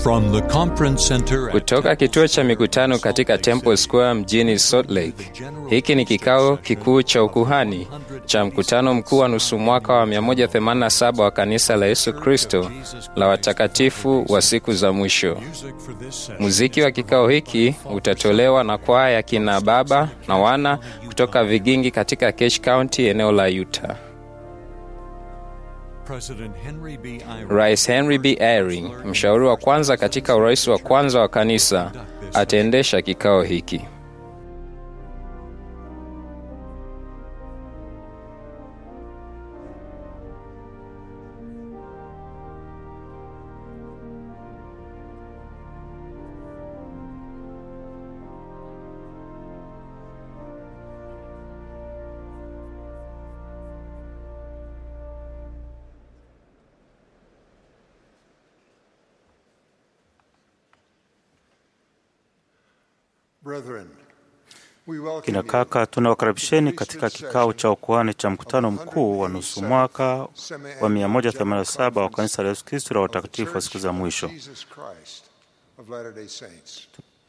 From the conference center at Kutoka kituo cha mikutano katika Temple Square mjini Salt Lake. Hiki ni kikao kikuu cha ukuhani cha mkutano mkuu wa nusu mwaka wa 187 wa kanisa la Yesu Kristo la watakatifu wa siku za mwisho. music for this session Muziki wa kikao hiki utatolewa na kwaya ya kina baba na wana kutoka Vigingi katika Cache County, eneo la Utah. President Henry B. Eyring Rais Henry B. Eyring, mshauri wa kwanza katika urais wa kwanza wa kanisa, ataendesha kikao hiki. Brethren, we welcome Kina you kaka, tunawakaribisheni katika kikao cha ukuhani cha mkutano mkuu wa nusu mwaka wa 187 wa kanisa la Yesu Kristo la watakatifu wa siku za mwisho. Jesus Christ of Latter-day Saints.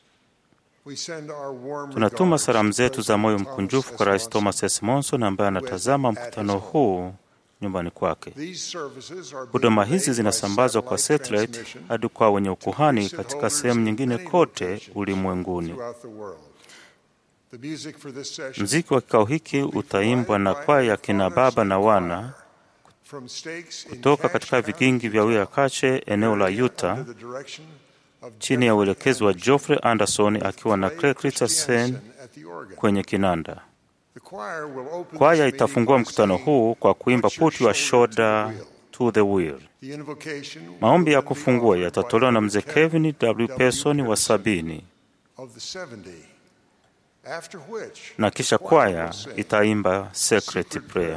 We send our warm Tunatuma regards salamu to zetu za moyo President mkunjufu Thomas kwa Rais S. Thomas S. Monson ambaye anatazama mkutano huu nyumbani kwake. These services are being Huduma made hizi by zinasambazwa kwa satellite satellite transmission hadi kwa wenye ukuhani to katika holders sehemu in nyingine many kote locations ulimwenguni. throughout the world. The music for this session Mziki wa kikao hiki utaimbwa na kwaya ya kina baba na wana from stakes in kutoka Cache katika County, vigingi vya Wiyakache, eneo la Utah, under the direction of chini ya uelekezi wa Geoffrey Anderson akiwa na Craig Richardson at the organ. kwenye kinanda. The choir will open Kwaya this itafungua meeting by mkutano saying, huu kwa kuimba "Put your put your shoulder to the shoulder wheel." to the wheel. The invocation will Maombi ya then be kufungua offered yatatolewa na by mzee Kevin Kevin W. W. Pearson wa Pearson sabini, of the 70. After which, na kisha the choir kwaya will sing itaimba Secret Prayer.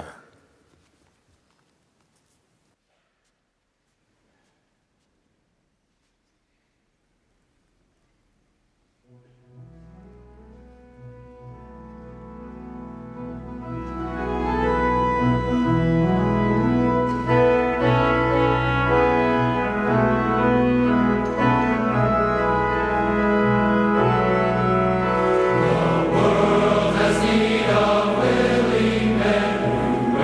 Has need of willing men who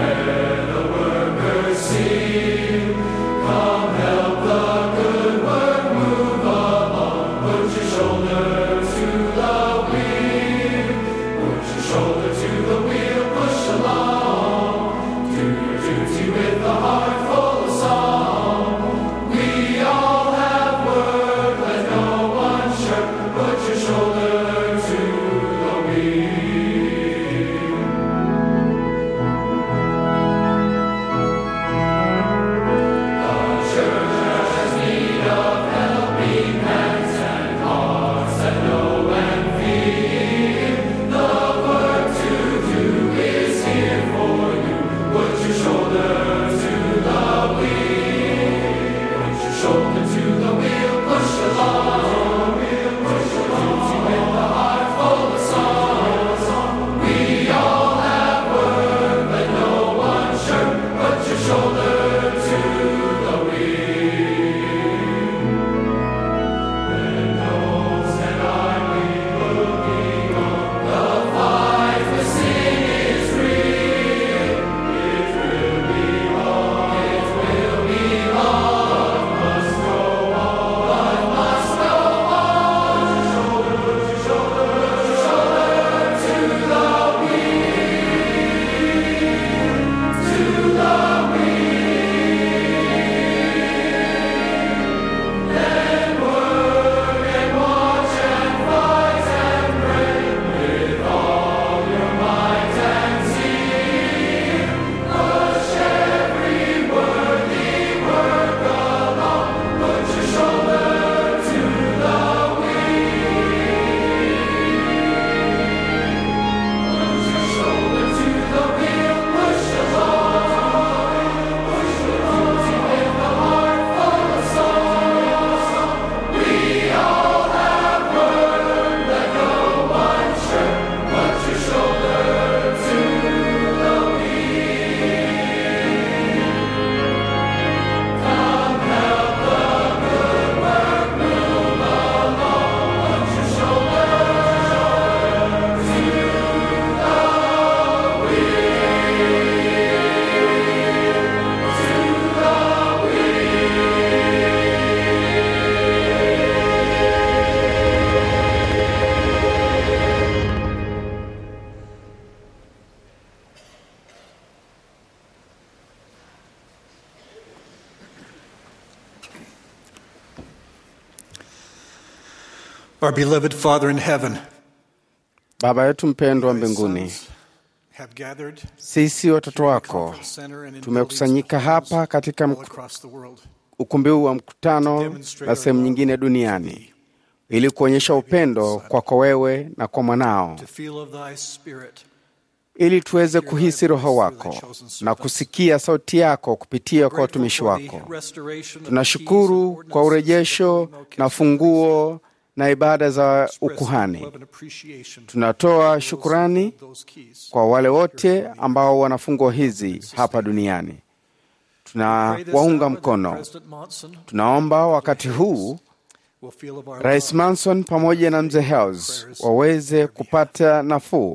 Our beloved Father in heaven, Baba yetu mpendwa thy mbinguni, sons have gathered sisi watoto in the wako conference center and in tumekusanyika buildings hapa katika all mk- across the world ukumbi huu wa mkutano na sehemu nyingine duniani ili kuonyesha upendo kwako wewe na kwa mwanao, to feel of thy spirit ili tuweze kuhisi Roho wako na kusikia sauti yako kupitia kwa watumishi wako. Tunashukuru kwa urejesho na funguo na ibada za ukuhani. Tunatoa shukurani kwa wale wote ambao wana funguo hizi hapa duniani. Tunawaunga mkono. Tunaomba wakati huu Rais Manson pamoja na mzee Hels waweze kupata nafuu.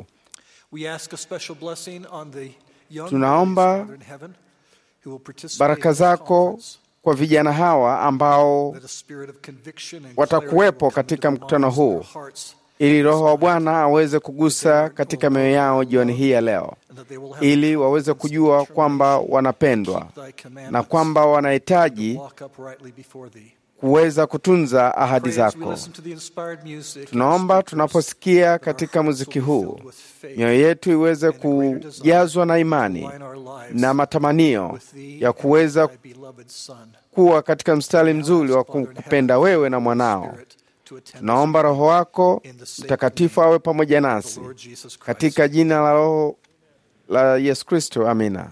Tunaomba baraka zako kwa vijana hawa ambao watakuwepo katika mkutano huu, ili Roho wa Bwana aweze kugusa katika mioyo yao jioni hii ya leo, ili waweze kujua kwamba wanapendwa na kwamba wanahitaji kuweza kutunza ahadi zako. Tunaomba tunaposikia katika muziki huu, mioyo yetu iweze kujazwa na imani na matamanio ya kuweza kuwa katika mstari mzuri wa kupenda wewe na mwanao. Tunaomba Roho wako Mtakatifu awe pamoja nasi katika jina la Roho la Yesu Kristo, amina.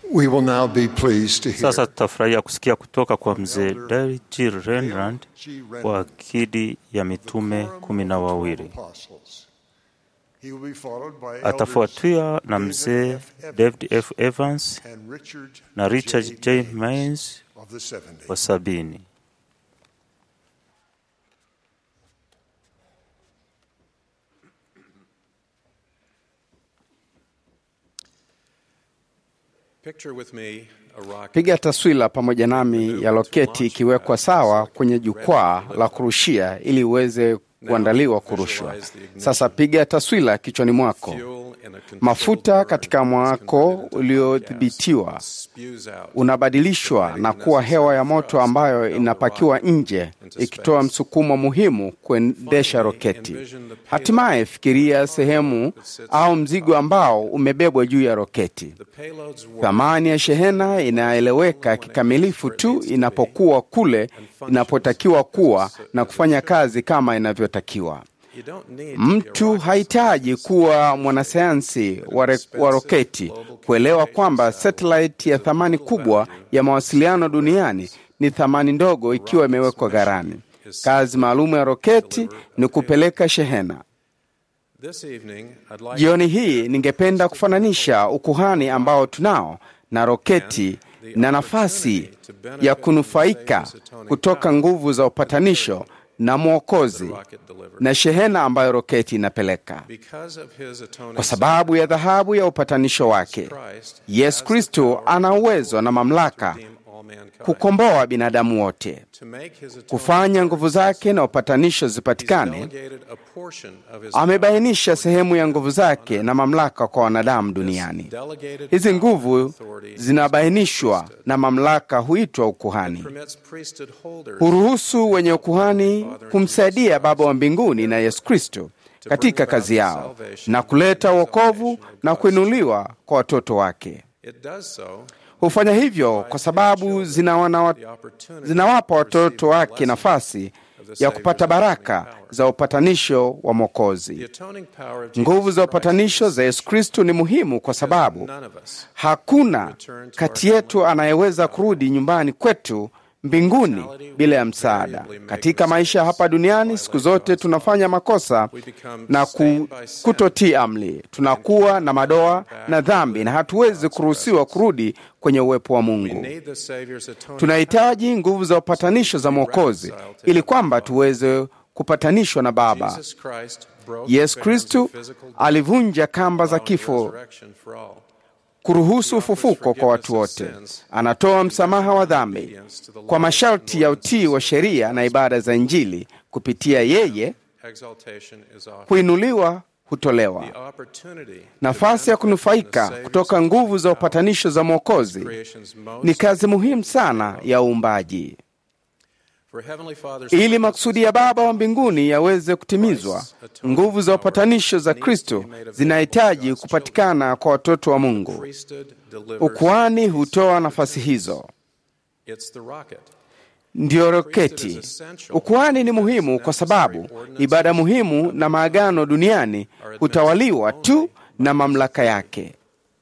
We will now be pleased to hear Sasa tutafurahia kusikia kutoka kwa mzee David G. Renrand wa akidi ya mitume kumi na wawili. apostles. He will be followed by elders Atafuatiwa na mzee David F. Evans and Richard na Richard J. Maines Mains of the 70. wa sabini. Picture with me a rocket Piga taswira pamoja nami ya roketi ikiwekwa sawa kwenye jukwaa la kurushia ili iweze kuandaliwa kurushwa. Sasa piga taswira kichwani mwako, fuel in a controlled mafuta burn katika mwako uliodhibitiwa spews out unabadilishwa na kuwa hewa ya moto ambayo inapakiwa nje ikitoa msukumo muhimu kuendesha roketi. Hatimaye fikiria sehemu au mzigo ambao umebebwa juu ya roketi. the payload's work Thamani ya shehena inaeleweka kikamilifu tu inapokuwa kule inapotakiwa kuwa na kufanya kazi kama inavyotakiwa. you don't need to be a Mtu rocket hahitaji kuwa mwanasayansi wa, re- wa roketi kuelewa kwamba satellite ya thamani kubwa ya mawasiliano duniani ni thamani ndogo ikiwa imewekwa gharani. Kazi maalum ya roketi ni kupeleka shehena. This evening, I'd like Jioni hii ningependa kufananisha ukuhani ambao tunao na roketi na nafasi ya kunufaika kutoka nguvu za upatanisho na mwokozi rocket delivered. na shehena ambayo roketi inapeleka. Because of his atoning Kwa sababu ya dhahabu ya upatanisho wake, Christ Yesu Kristo ana uwezo na mamlaka redeem all mankind. kukomboa binadamu wote, To make his atoning kufanya nguvu zake na upatanisho he's zipatikane. delegated a portion of his Amebainisha sehemu ya nguvu zake na mamlaka kwa wanadamu duniani. delegated Hizi power nguvu and authority zinabainishwa na mamlaka huitwa ukuhani. permits priesthood holders Huruhusu wenye ukuhani kumsaidia Baba wa mbinguni na Yesu Kristo katika kazi yao na kuleta wokovu na kuinuliwa kwa watoto wake. It does so Hufanya hivyo kwa sababu zinawana, the opportunity zinawapa watoto wake nafasi ya kupata baraka za upatanisho wa The Mwokozi. atoning power of Nguvu Jesus za Christ upatanisho za Yesu Kristo ni muhimu kwa sababu none of us hakuna kati yetu anayeweza kurudi nyumbani kwetu mbinguni bila ya msaada. Katika maisha hapa duniani, siku zote tunafanya makosa na ku, kutotii amri. Tunakuwa na madoa na dhambi na hatuwezi kuruhusiwa kurudi kwenye uwepo wa Mungu. need the Savior's atoning Tunahitaji nguvu za upatanisho za Mwokozi ili kwamba tuweze kupatanishwa na Baba. Jesus Christ broke Yesu the bands of Kristu physical death, alivunja kamba za allowing kifo resurrection for all. kuruhusu ufufuko kwa watu wote. Anatoa msamaha wa dhambi kwa masharti ya utii wa sheria na ibada za Injili. Kupitia yeye, Exaltation is offered. kuinuliwa hutolewa. The opportunity Nafasi ya kunufaika kutoka nguvu za upatanisho za Mwokozi creation's most ni kazi muhimu sana ya uumbaji. for Heavenly Father's Ili makusudi ya Baba wa mbinguni yaweze kutimizwa, nguvu za upatanisho za Kristo zinahitaji kupatikana kwa watoto wa Mungu. priesthood delivers. Ukuhani hutoa nafasi hizo. It's the rocket. ndiyo roketi. Ukuhani ni muhimu kwa sababu ibada muhimu na maagano duniani hutawaliwa tu na mamlaka yake.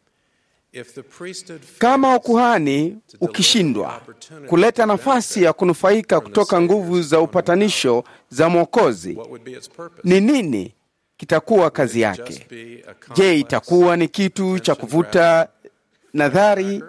If the priesthood Kama ukuhani ukishindwa kuleta nafasi ya kunufaika kutoka nguvu za upatanisho za Mwokozi, what would be its purpose? ni nini kitakuwa kazi yake? Just be a Je, complex itakuwa ni kitu cha kuvuta nadhari?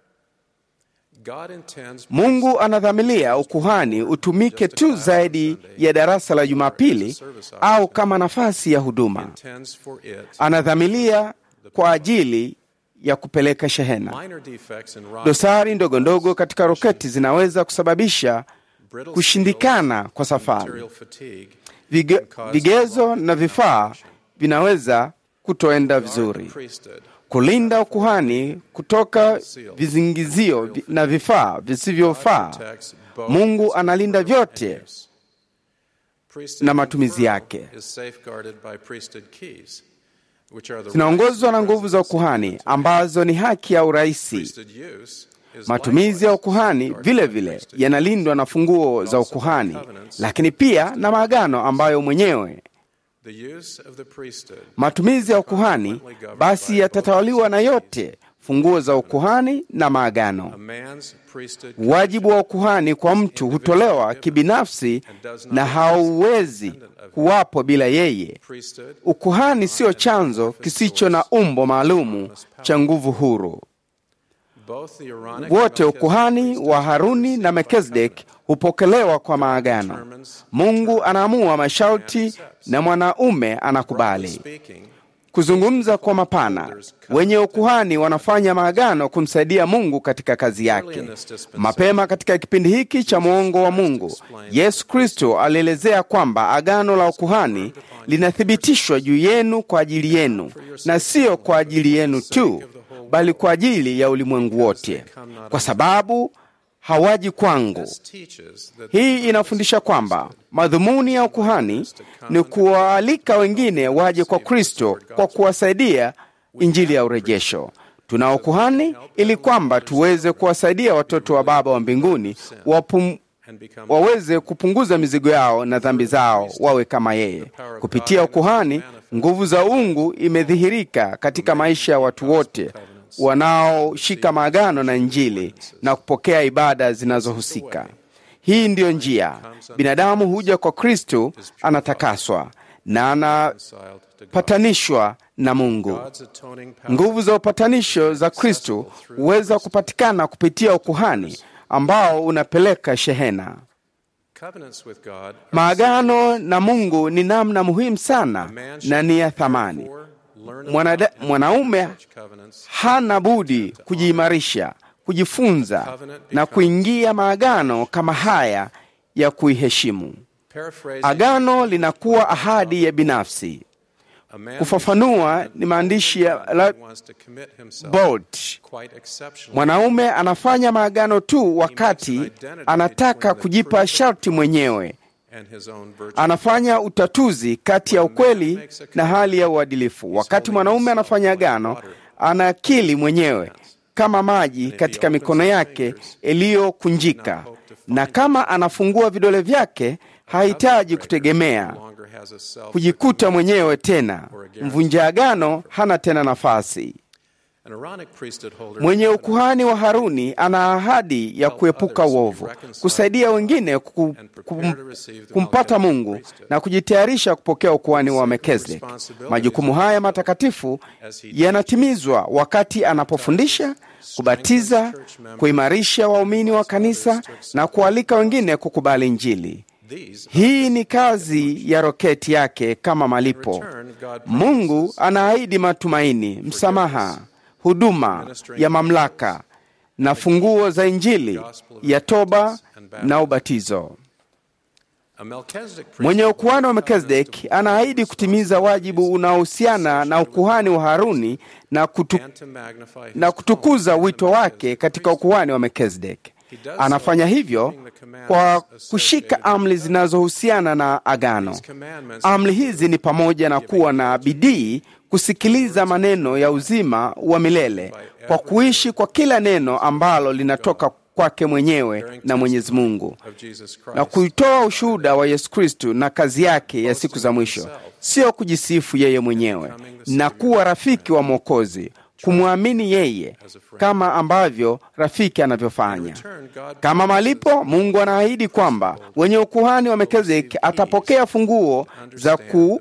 God intends Mungu anadhamilia ukuhani utumike tu zaidi ya darasa la Jumapili au kama nafasi ya huduma. intends for it Anadhamilia kwa ajili ya kupeleka shehena. minor defects in rocket Dosari ndogo ndogo katika roketi zinaweza kusababisha brittle kushindikana kwa safari. material fatigue Vige, vigezo na vifaa vinaweza kutoenda the vizuri. priesthood Kulinda ukuhani kutoka vizingizio vi- na vifaa visivyofaa. protects both Mungu analinda vyote use. Priesthood na matumizi control yake. is safeguarded by priesthood keys, which are the zinaongozwa na rights nguvu za and ukuhani ambazo ni haki ya uraisi. priesthood use is Matumizi ya likewise ukuhani safeguarded vile by vile priesthood yanalindwa na funguo za ukuhani, lakini pia na maagano ambayo mwenyewe The use of the priesthood Matumizi ya ukuhani basi yatatawaliwa na yote funguo za ukuhani na maagano. a man's priesthood Wajibu wa ukuhani kwa mtu hutolewa kibinafsi na hauwezi kuwapo bila yeye. priesthood Ukuhani sio chanzo kisicho na umbo maalumu cha nguvu huru. both the Aaronic Wote and ukuhani wa Haruni na Melkizedek hupokelewa kwa maagano. Mungu anaamua masharti na mwanaume anakubali. speaking Kuzungumza kwa mapana, wenye ukuhani wanafanya maagano kumsaidia Mungu katika kazi yake. Mapema katika kipindi hiki cha mwongo wa Mungu, Yesu Kristo alielezea kwamba agano la ukuhani linathibitishwa juu yenu kwa ajili yenu, na sio kwa ajili yenu tu, bali kwa ajili ya ulimwengu wote, kwa sababu hawaji kwangu. teaches that Hii inafundisha kwamba madhumuni ya ukuhani ni kuwaalika wengine waje kwa Kristo kwa kuwasaidia injili ya urejesho. Tuna ukuhani ili kwamba tuweze kuwasaidia watoto wa Baba wa mbinguni wapum, and become waweze kupunguza mizigo yao na dhambi zao wawe kama yeye. Kupitia ukuhani, nguvu za uungu imedhihirika katika maisha ya watu wote wanaoshika maagano na Injili na kupokea ibada zinazohusika. Hii ndiyo njia binadamu huja kwa Kristo, anatakaswa na reconciled to God. anapatanishwa na Mungu. God's atoning power Nguvu za upatanisho za Kristo huweza kupatikana kupitia ukuhani ambao unapeleka shehena. covenants with God are Maagano na Mungu ni namna muhimu sana man na should ni ya thamani. therefore learn Mwanada, about and mwanaume such covenants hana budi kujiimarisha, kujifunza na kuingia maagano kama haya ya kuiheshimu. paraphrasing Agano linakuwa ahadi ya binafsi. a man Kufafanua ni maandishi ya la who wants to commit himself Bolt. quite exceptionally Mwanaume anafanya maagano tu wakati anataka kujipa sharti mwenyewe. and his own virtue Anafanya utatuzi kati ya ukweli na hali ya uadilifu. Wakati mwanaume anafanya agano, anakili mwenyewe kama maji katika mikono yake iliyokunjika, na kama anafungua vidole vyake, hahitaji kutegemea no longer has a self kujikuta mwenyewe tena. Mvunja agano hana tena nafasi. an Aaronic priesthood holder Mwenye ukuhani wa Haruni ana ahadi ya kuepuka uovu, kusaidia wengine ku, kum, kumpata Mungu na kujitayarisha kupokea ukuhani wa Melkizedek. Majukumu haya matakatifu yanatimizwa wakati anapofundisha, kubatiza, kuimarisha waumini wa kanisa na kualika wengine kukubali Injili. these Hii ni kazi ya roketi yake kama malipo. Mungu anaahidi matumaini, msamaha, huduma ya mamlaka na funguo za Injili ya toba na ubatizo. a Melchizedek priest Mwenye ukuhani wa Melkizedek anaahidi kutimiza wajibu unaohusiana na ukuhani wa Haruni na, kutu, and to magnify his na kutukuza wito wake katika ukuhani wa Melkizedek. Anafanya hivyo kwa kushika amri zinazohusiana na agano. commandments Amri hizi ni pamoja na kuwa na bidii kusikiliza maneno ya uzima wa milele kwa kuishi kwa kila neno ambalo linatoka kwake mwenyewe na Mwenyezi Mungu of Jesus na Christ kuitoa ushuhuda wa Yesu Kristu na kazi yake ya siku za mwisho, sio kujisifu yeye mwenyewe, na kuwa rafiki wa Mwokozi, kumwamini yeye kama ambavyo rafiki anavyofanya. Kama malipo, Mungu anaahidi kwamba wenye ukuhani wa Melkizedeki atapokea funguo za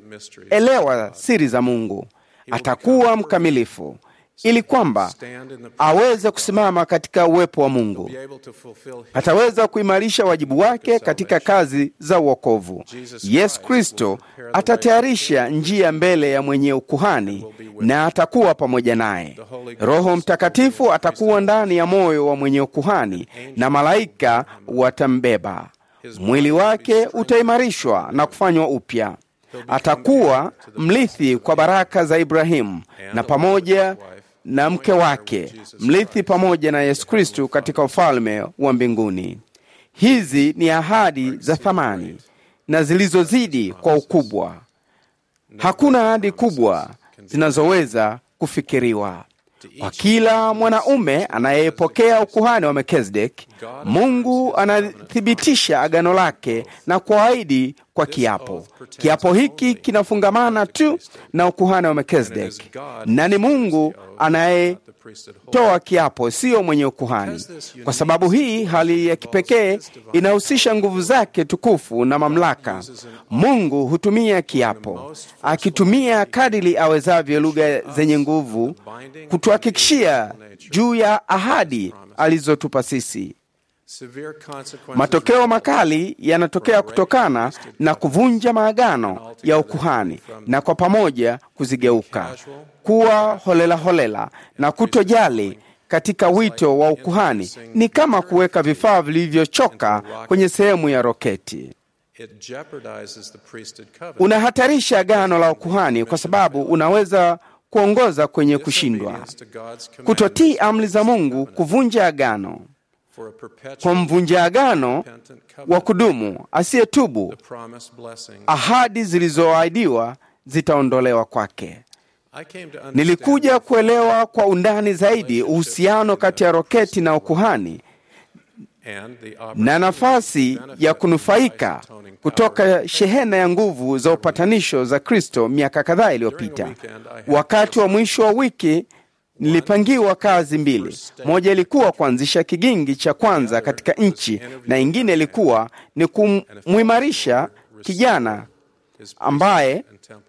kuelewa siri za Mungu. Atakuwa mkamilifu ili kwamba aweze kusimama katika uwepo wa Mungu. be able to fulfill his Ataweza kuimarisha wajibu wake katika kazi za uokovu. Yesu Kristo atatayarisha njia mbele ya mwenye ukuhani na atakuwa pamoja naye. Roho Mtakatifu atakuwa ndani ya moyo wa mwenye ukuhani na malaika watambeba. Mwili wake utaimarishwa na kufanywa upya. Atakuwa mrithi kwa baraka za Ibrahimu na pamoja na mke wake, mrithi pamoja na Yesu Kristu katika ufalme wa mbinguni. Hizi ni ahadi za thamani na zilizozidi kwa ukubwa. Hakuna ahadi kubwa zinazoweza kufikiriwa. Kwa kila mwanaume anayepokea ukuhani wa Melkizedek, Mungu anathibitisha agano lake na kuahidi kwa kwa kiapo. Kiapo hiki kinafungamana tu na ukuhani wa Melkizedeki, na ni Mungu anayetoa kiapo, siyo mwenye ukuhani. Kwa sababu hii hali ya kipekee inahusisha nguvu zake tukufu na mamlaka. Mungu hutumia kiapo, akitumia kadiri awezavyo lugha zenye nguvu kutuhakikishia juu ya ahadi alizotupa sisi. Matokeo makali yanatokea kutokana na kuvunja maagano ya ukuhani na kwa pamoja kuzigeuka kuwa holela holela na kutojali katika wito wa ukuhani. Ni kama kuweka vifaa vilivyochoka kwenye sehemu ya roketi. Unahatarisha agano la ukuhani kwa sababu unaweza kuongoza kwenye kushindwa. Kutotii amri za Mungu, kuvunja agano kwa mvunja agano wa kudumu asiyetubu, ahadi zilizoahidiwa zitaondolewa kwake. Nilikuja kuelewa kwa undani zaidi uhusiano kati ya roketi na ukuhani na nafasi ya kunufaika kutoka shehena ya nguvu za upatanisho za Kristo miaka kadhaa iliyopita. Wakati wa mwisho wa wiki nilipangiwa kazi mbili. Moja ilikuwa kuanzisha kigingi cha kwanza katika nchi, na ingine ilikuwa ni kumwimarisha kijana ambaye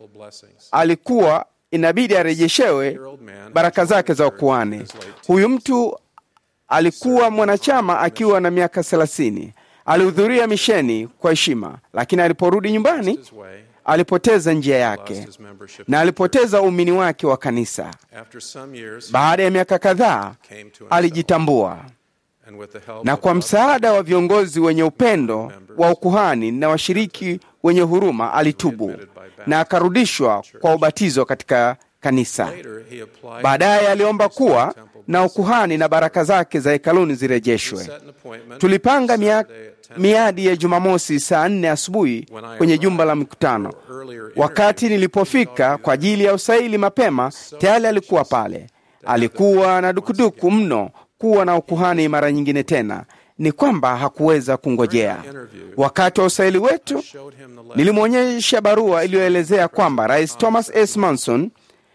alikuwa inabidi arejeshewe baraka zake za ukuhani. Huyu mtu alikuwa mwanachama akiwa na miaka thelathini. Alihudhuria misheni kwa heshima, lakini aliporudi nyumbani alipoteza njia yake na alipoteza uumini wake wa kanisa. Baada ya miaka kadhaa alijitambua, na kwa msaada wa viongozi wenye upendo wa ukuhani na washiriki wenye huruma alitubu na akarudishwa kwa ubatizo katika kanisa. Baadaye aliomba kuwa na ukuhani na baraka zake za hekaluni zirejeshwe. Tulipanga mia, miadi ya Jumamosi saa nne asubuhi kwenye jumba la mikutano. Wakati nilipofika kwa ajili ya usaili mapema, tayari alikuwa pale. Alikuwa na dukuduku mno kuwa na ukuhani mara nyingine tena, ni kwamba hakuweza kungojea. Wakati wa usaili wetu, nilimwonyesha barua iliyoelezea kwamba Rais Thomas S. Manson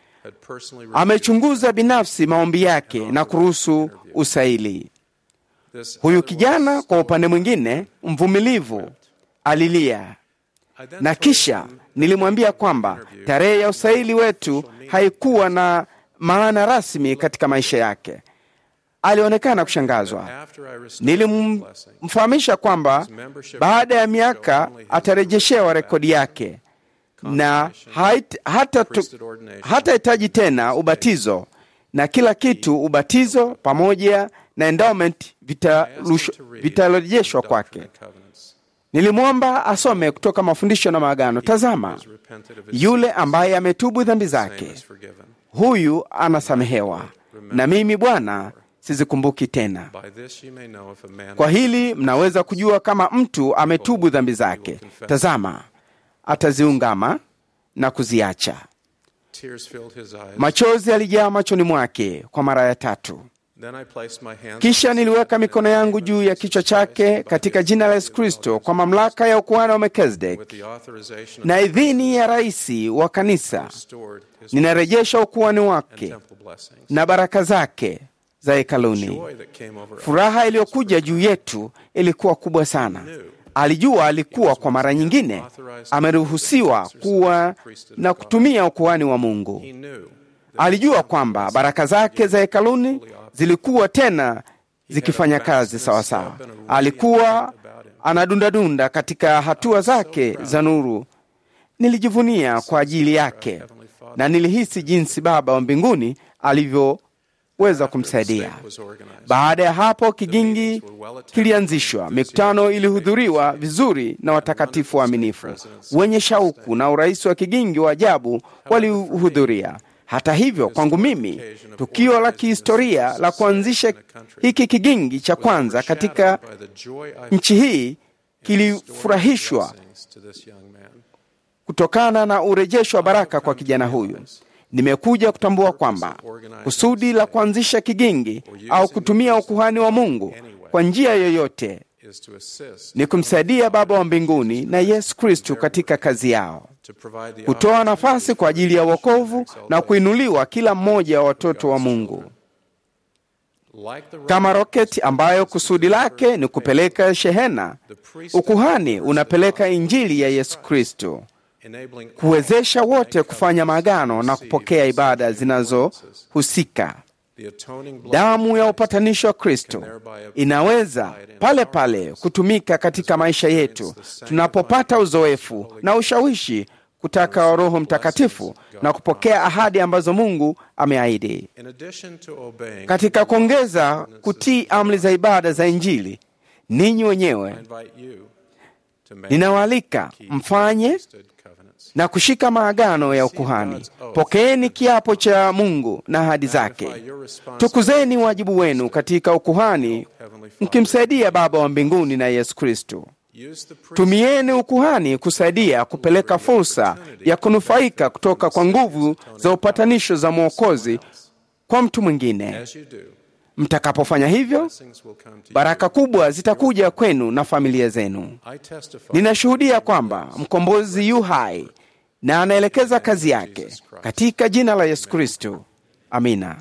amechunguza binafsi maombi yake na kuruhusu usaili. Huyu kijana kwa upande mwingine, mvumilivu, alilia, na kisha nilimwambia kwamba tarehe ya usaili wetu haikuwa na maana rasmi katika maisha yake. Alionekana kushangazwa. Nilimfahamisha kwamba baada ya miaka atarejeshewa rekodi yake na hatahitaji tena ubatizo na kila kitu. Ubatizo pamoja na endowment vitarejeshwa kwake. Nilimwomba asome kutoka mafundisho na maagano. Tazama, yule ambaye ametubu dhambi zake, huyu anasamehewa, na mimi Bwana sizikumbuki tena. Kwa hili mnaweza kujua kama mtu ametubu dhambi zake. Tazama, ataziungama na kuziacha. Machozi alijaa machoni mwake kwa mara ya tatu. Kisha niliweka mikono yangu juu ya kichwa chake katika jina la Yesu Kristo, kwa mamlaka ya ukuhani wa Melkizedeki na idhini ya rais wa kanisa, ninarejesha ukuhani wake na baraka zake za hekaluni. Furaha iliyokuja juu yetu ilikuwa kubwa sana. Alijua alikuwa kwa mara nyingine ameruhusiwa kuwa na kutumia ukuhani wa Mungu. Alijua kwamba baraka zake za hekaluni zilikuwa tena zikifanya kazi sawasawa. Alikuwa anadundadunda katika hatua zake za nuru. Nilijivunia kwa ajili yake na nilihisi jinsi Baba wa mbinguni alivyoweza kumsaidia. Baada ya hapo, kigingi kilianzishwa. Mikutano ilihudhuriwa vizuri na watakatifu waaminifu wenye shauku, na urais wa kigingi wa ajabu walihudhuria. Hata hivyo, kwangu mimi, tukio la kihistoria la kuanzisha hiki kigingi cha kwanza katika nchi hii kilifurahishwa kutokana na urejesho wa baraka kwa kijana huyu. Nimekuja kutambua kwamba kusudi la kuanzisha kigingi au kutumia ukuhani wa Mungu kwa njia yoyote is to assist ni kumsaidia Baba wa mbinguni na Yesu Kristu katika kazi yao, to provide the kutoa nafasi kwa ajili ya wokovu na kuinuliwa kila mmoja wa watoto wa Mungu, like the kama roketi ambayo kusudi lake ni kupeleka shehena. Ukuhani unapeleka injili ya Yesu Kristo, enabling kuwezesha wote kufanya maagano na kupokea ibada zinazohusika. the atoning blood Damu ya upatanisho wa Kristo inaweza pale pale kutumika katika maisha yetu tunapopata uzoefu na ushawishi kutaka wa Roho Mtakatifu na kupokea ahadi ambazo Mungu ameahidi. in addition to obeying Katika kuongeza kutii amri za ibada za Injili, ninyi I wenyewe invite you to make ninawaalika mfanye priesthood covenants na kushika maagano ya ukuhani. Pokeeni kiapo cha Mungu na ahadi zake. Tukuzeni wajibu wenu katika ukuhani, mkimsaidia Baba wa mbinguni na Yesu Kristo. use the priest Tumieni ukuhani kusaidia kupeleka fursa ya kunufaika kutoka kwa nguvu za upatanisho za Mwokozi kwa mtu mwingine. as you do Mtakapofanya hivyo, blessings will come to baraka kubwa zitakuja kwenu na familia zenu. you I testify Ninashuhudia kwamba mkombozi yu hai na anaelekeza kazi yake katika jina la Yesu Kristo. Amina.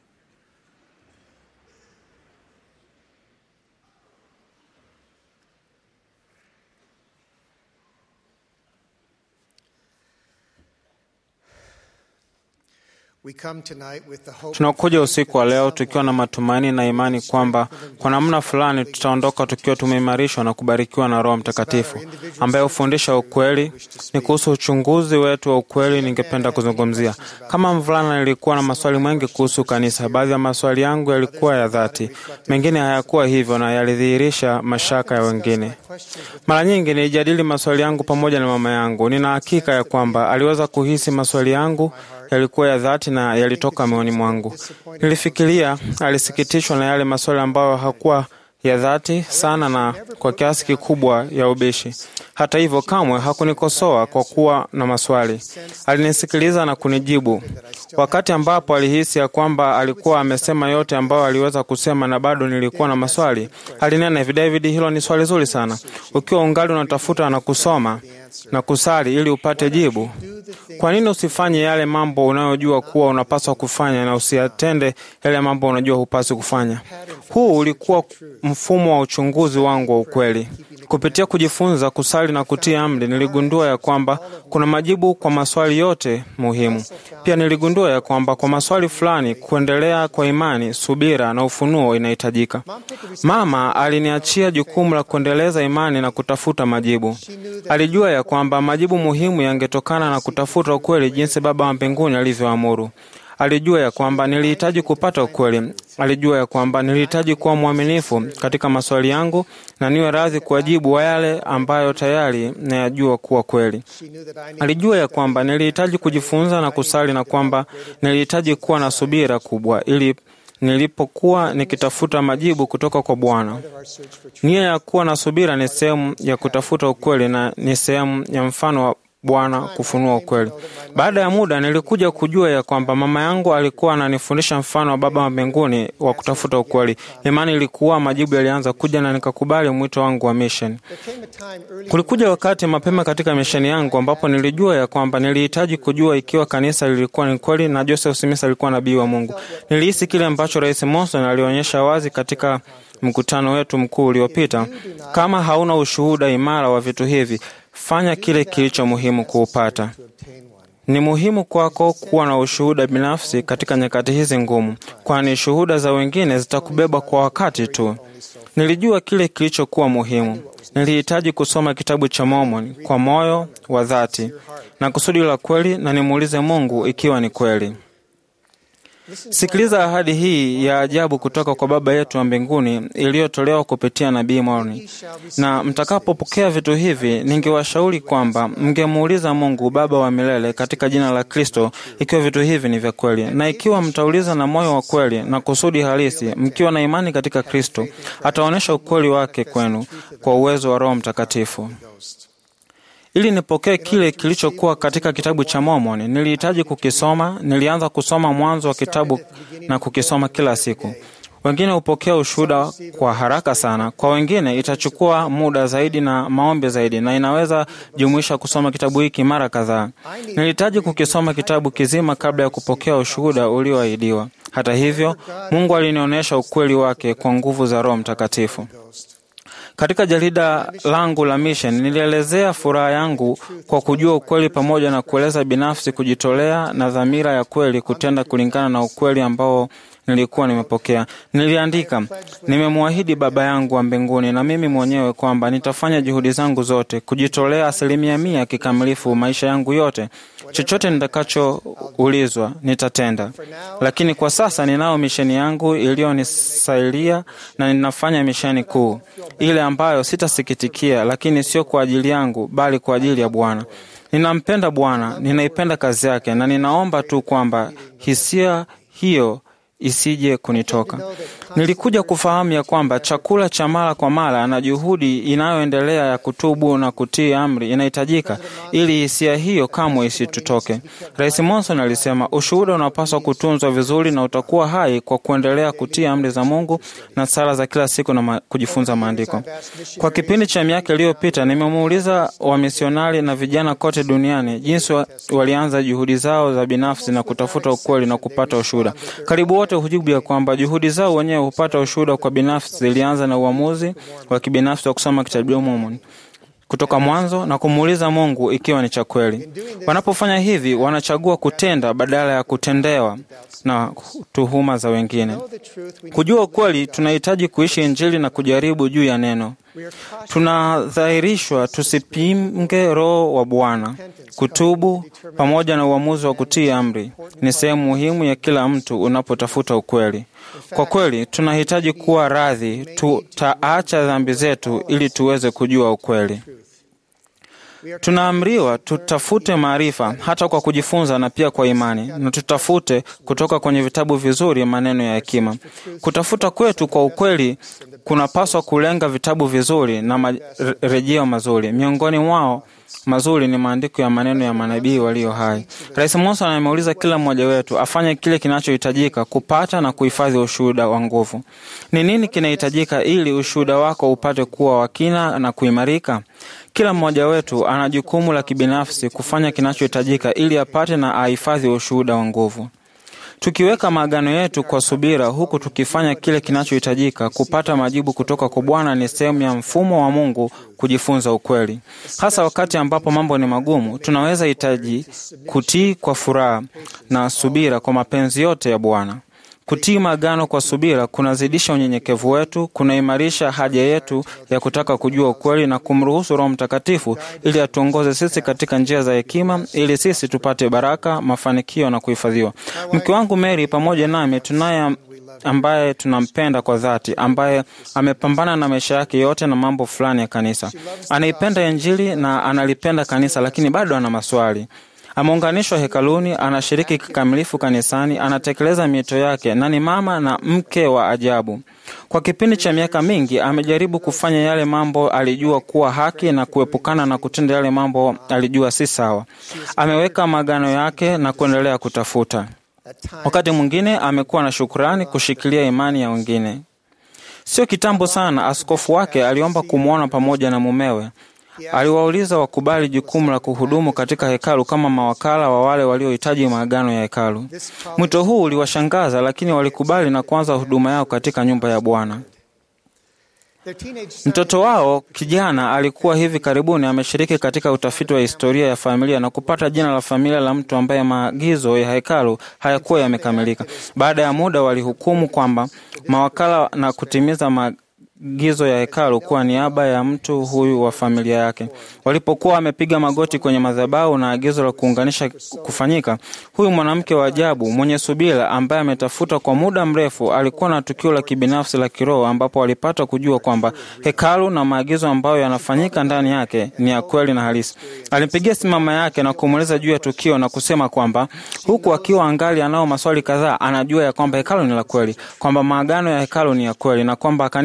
We come tonight with the hope Tunakuja usiku wa leo tukiwa na matumaini na imani kwamba kwa namna fulani tutaondoka tukiwa tumeimarishwa na kubarikiwa na Roho Mtakatifu ambaye hufundisha ukweli. Ni kuhusu uchunguzi wetu wa ukweli ningependa kuzungumzia. Kama mvulana, nilikuwa na maswali mengi kuhusu kanisa. Baadhi ya maswali yangu yalikuwa ya dhati, mengine hayakuwa hivyo na yalidhihirisha mashaka ya wengine. Mara nyingi nilijadili maswali yangu pamoja na mama yangu. Nina hakika ya kwamba aliweza kuhisi maswali yangu yalikuwa ya dhati na yalitoka moyoni mwangu. Nilifikiria alisikitishwa na yale maswali ambayo hakuwa ya dhati sana na kwa kiasi kikubwa ya ubishi. Hata hivyo, kamwe hakunikosoa kwa kuwa na maswali. Alinisikiliza na kunijibu. Wakati ambapo alihisi ya kwamba alikuwa amesema yote ambayo aliweza kusema na bado nilikuwa na maswali, alinena hivi, David, hilo ni swali zuri sana. Ukiwa ungali unatafuta na kusoma na kusali ili upate jibu, kwa nini usifanye yale mambo unayojua kuwa unapaswa kufanya na usiyatende yale mambo unajua hupaswi kufanya? Huu ulikuwa mfumo wa uchunguzi wangu wa ukweli. Kupitia kujifunza kusali na kutii amri, niligundua ya kwamba kuna majibu kwa maswali yote muhimu. Pia niligundua ya kwamba kwa maswali fulani, kuendelea kwa imani, subira na ufunuo inahitajika. Mama aliniachia jukumu la kuendeleza imani na kutafuta majibu. Alijua ya kwamba majibu muhimu yangetokana na kutafuta ukweli, jinsi Baba wa mbinguni alivyoamuru. Alijua ya kwamba nilihitaji kupata ukweli. Alijua ya kwamba nilihitaji kuwa mwaminifu katika maswali yangu na niwe radhi kuwajibu wa yale ambayo tayari nayajua kuwa kweli. Alijua ya kwamba nilihitaji kujifunza na kusali na kwamba nilihitaji kuwa na subira kubwa ili nilipokuwa nikitafuta majibu kutoka kwa Bwana. Nia ya kuwa na subira ni sehemu ya kutafuta ukweli na ni sehemu ya mfano wa Bwana kufunua ukweli. Baada ya muda, nilikuja kujua ya kwamba mama yangu alikuwa ananifundisha mfano wa Baba wa mbinguni wa kutafuta ukweli. Imani ilikuwa, majibu yalianza kuja na nikakubali mwito wangu wa mission. Kulikuja wakati mapema katika misheni yangu ambapo nilijua ya kwamba nilihitaji kujua ikiwa kanisa lilikuwa ni kweli na Joseph Smith alikuwa nabii wa Mungu. Nilihisi kile ambacho Rais Monson alionyesha wazi katika mkutano wetu mkuu uliopita. Kama hauna ushuhuda imara wa vitu hivi, fanya kile kilicho muhimu kuupata. Ni muhimu kwako kuwa na ushuhuda binafsi katika nyakati hizi ngumu, kwani shuhuda za wengine zitakubeba kwa wakati tu. Nilijua kile kilichokuwa muhimu. Nilihitaji kusoma kitabu cha Mormon kwa moyo wa dhati na kusudi la kweli, na nimuulize Mungu ikiwa ni kweli. Sikiliza ahadi hii ya ajabu kutoka kwa Baba yetu wa mbinguni iliyotolewa kupitia nabii Moroni. Na mtakapopokea vitu hivi, ningewashauri kwamba mngemuuliza Mungu Baba wa milele katika jina la Kristo ikiwa vitu hivi ni vya kweli, na ikiwa mtauliza na moyo wa kweli na kusudi halisi, mkiwa na imani katika Kristo, ataonyesha ukweli wake kwenu kwa uwezo wa Roho Mtakatifu. Ili nipokee kile kilichokuwa katika kitabu cha Mormoni, nilihitaji kukisoma. Nilianza kusoma mwanzo wa kitabu na kukisoma kila siku. Wengine hupokea ushuhuda kwa haraka sana. Kwa wengine itachukua muda zaidi na maombi zaidi, na inaweza jumuisha kusoma kitabu hiki mara kadhaa. Nilihitaji kukisoma kitabu kizima kabla ya kupokea ushuhuda ulioahidiwa. Hata hivyo, Mungu alinionyesha ukweli wake kwa nguvu za Roho Mtakatifu. Katika jarida langu la Mission nilielezea furaha yangu kwa kujua ukweli pamoja na kueleza binafsi kujitolea na dhamira ya kweli kutenda kulingana na ukweli ambao nilikuwa nimepokea. Niliandika, nimemwahidi Baba yangu wa mbinguni na mimi mwenyewe kwamba nitafanya juhudi zangu zote kujitolea asilimia mia kikamilifu maisha yangu yote. Chochote nitakachoulizwa nitatenda, lakini kwa sasa ninao misheni yangu iliyonisailia na ninafanya misheni kuu ile ambayo sitasikitikia, lakini sio kwa ajili yangu, bali kwa ajili ya Bwana. Ninampenda Bwana, ninaipenda kazi yake, na ninaomba tu kwamba hisia hiyo isije kunitoka. Nilikuja kufahamu ya kwamba chakula cha mara kwa mara na juhudi inayoendelea ya kutubu na kutii amri inahitajika ili hisia hiyo kamwe isitutoke. Rais Monson alisema ushuhuda unapaswa kutunzwa vizuri na utakuwa hai kwa kuendelea kutii amri za Mungu na sala za kila siku na ma kujifunza maandiko. Kwa kipindi cha miaka iliyopita, nimemuuliza wamisionari na vijana kote duniani jinsi wa, walianza juhudi zao za binafsi na kutafuta ukweli na kupata ushuhuda. Karibu wote hujibu ya kwamba juhudi zao wenyewe hupata ushuhuda kwa binafsi zilianza na uamuzi wa kibinafsi wa kusoma kitabu cha Mormoni kutoka mwanzo na kumuuliza Mungu ikiwa ni cha kweli. Wanapofanya hivi, wanachagua kutenda badala ya kutendewa na tuhuma za wengine. Kujua ukweli, tunahitaji kuishi Injili na kujaribu juu ya neno. Tunadhahirishwa tusipinge Roho wa Bwana. Kutubu pamoja na uamuzi wa kutii amri ni sehemu muhimu ya kila mtu unapotafuta ukweli. Kwa kweli, tunahitaji kuwa radhi, tutaacha dhambi zetu ili tuweze kujua ukweli. Tunaamriwa tutafute maarifa hata kwa kujifunza na pia kwa imani, na tutafute kutoka kwenye vitabu vizuri maneno ya hekima. Kutafuta kwetu kwa ukweli kunapaswa kulenga vitabu vizuri na marejeo mazuri. Miongoni mwao mazuri ni maandiko ya maneno ya manabii walio hai. Rais Monson ameuliza kila mmoja wetu afanye kile kinachohitajika kupata na kuhifadhi ushuhuda wa nguvu. Ni nini kinahitajika ili ushuhuda wako upate kuwa wa kina na kuimarika? Kila mmoja wetu ana jukumu la kibinafsi kufanya kinachohitajika ili apate na ahifadhi ushuhuda wa nguvu. Tukiweka maagano yetu kwa subira, huku tukifanya kile kinachohitajika kupata majibu kutoka kwa Bwana, ni sehemu ya mfumo wa Mungu kujifunza ukweli. Hasa wakati ambapo mambo ni magumu, tunaweza hitaji kutii kwa furaha na subira kwa mapenzi yote ya Bwana. Kutii maagano kwa subira kunazidisha unyenyekevu wetu, kunaimarisha haja yetu ya kutaka kujua ukweli na kumruhusu Roho Mtakatifu ili atuongoze sisi katika njia za hekima, ili sisi tupate baraka, mafanikio na kuhifadhiwa. Mke wangu Mary pamoja nami tunaye ambaye tunampenda kwa dhati, ambaye amepambana na maisha yake yote na mambo fulani ya kanisa. Anaipenda Injili na analipenda kanisa, lakini bado ana maswali. Ameunganishwa hekaluni, anashiriki kikamilifu kanisani, anatekeleza miito yake na ni mama na mke wa ajabu. Kwa kipindi cha miaka mingi amejaribu kufanya yale mambo alijua kuwa haki na kuepukana na kutenda yale mambo alijua si sawa. Ameweka maagano yake na kuendelea kutafuta. Wakati mwingine amekuwa na shukrani kushikilia imani ya wengine. Sio kitambo sana, askofu wake aliomba kumwona pamoja na mumewe. Aliwauliza wakubali jukumu la kuhudumu katika hekalu kama mawakala wa wale waliohitaji maagano ya hekalu. Mwito huu uliwashangaza, lakini walikubali na kuanza huduma yao katika nyumba ya Bwana. Mtoto wao kijana alikuwa hivi karibuni ameshiriki katika utafiti wa historia ya familia na kupata jina la familia la mtu ambaye maagizo ya hekalu hayakuwa yamekamilika. Baada ya muda, walihukumu kwamba mawakala na kutimiza maagizo ya hekalu kuwa niaba ya mtu huyu wa familia yake. Walipokuwa wamepiga magoti kwenye madhabahu na agizo la kuunganisha kufanyika, huyu mwanamke wa ajabu mwenye subira, ambaye ametafuta kwa muda mrefu, alikuwa na tukio la kibinafsi la kiroho, ambapo walipata kujua kwamba hekalu na maagizo ambayo yanafanyika ndani yake ni ya kweli na halisi. Alimpigia simu mama yake na kumweleza juu ya tukio na kusema kwamba huku akiwa angali anao maswali kadhaa, anajua ya kwamba hekalu ni la kweli, kwamba maagano ya hekalu ni ya kweli na kwamba kanisa ni la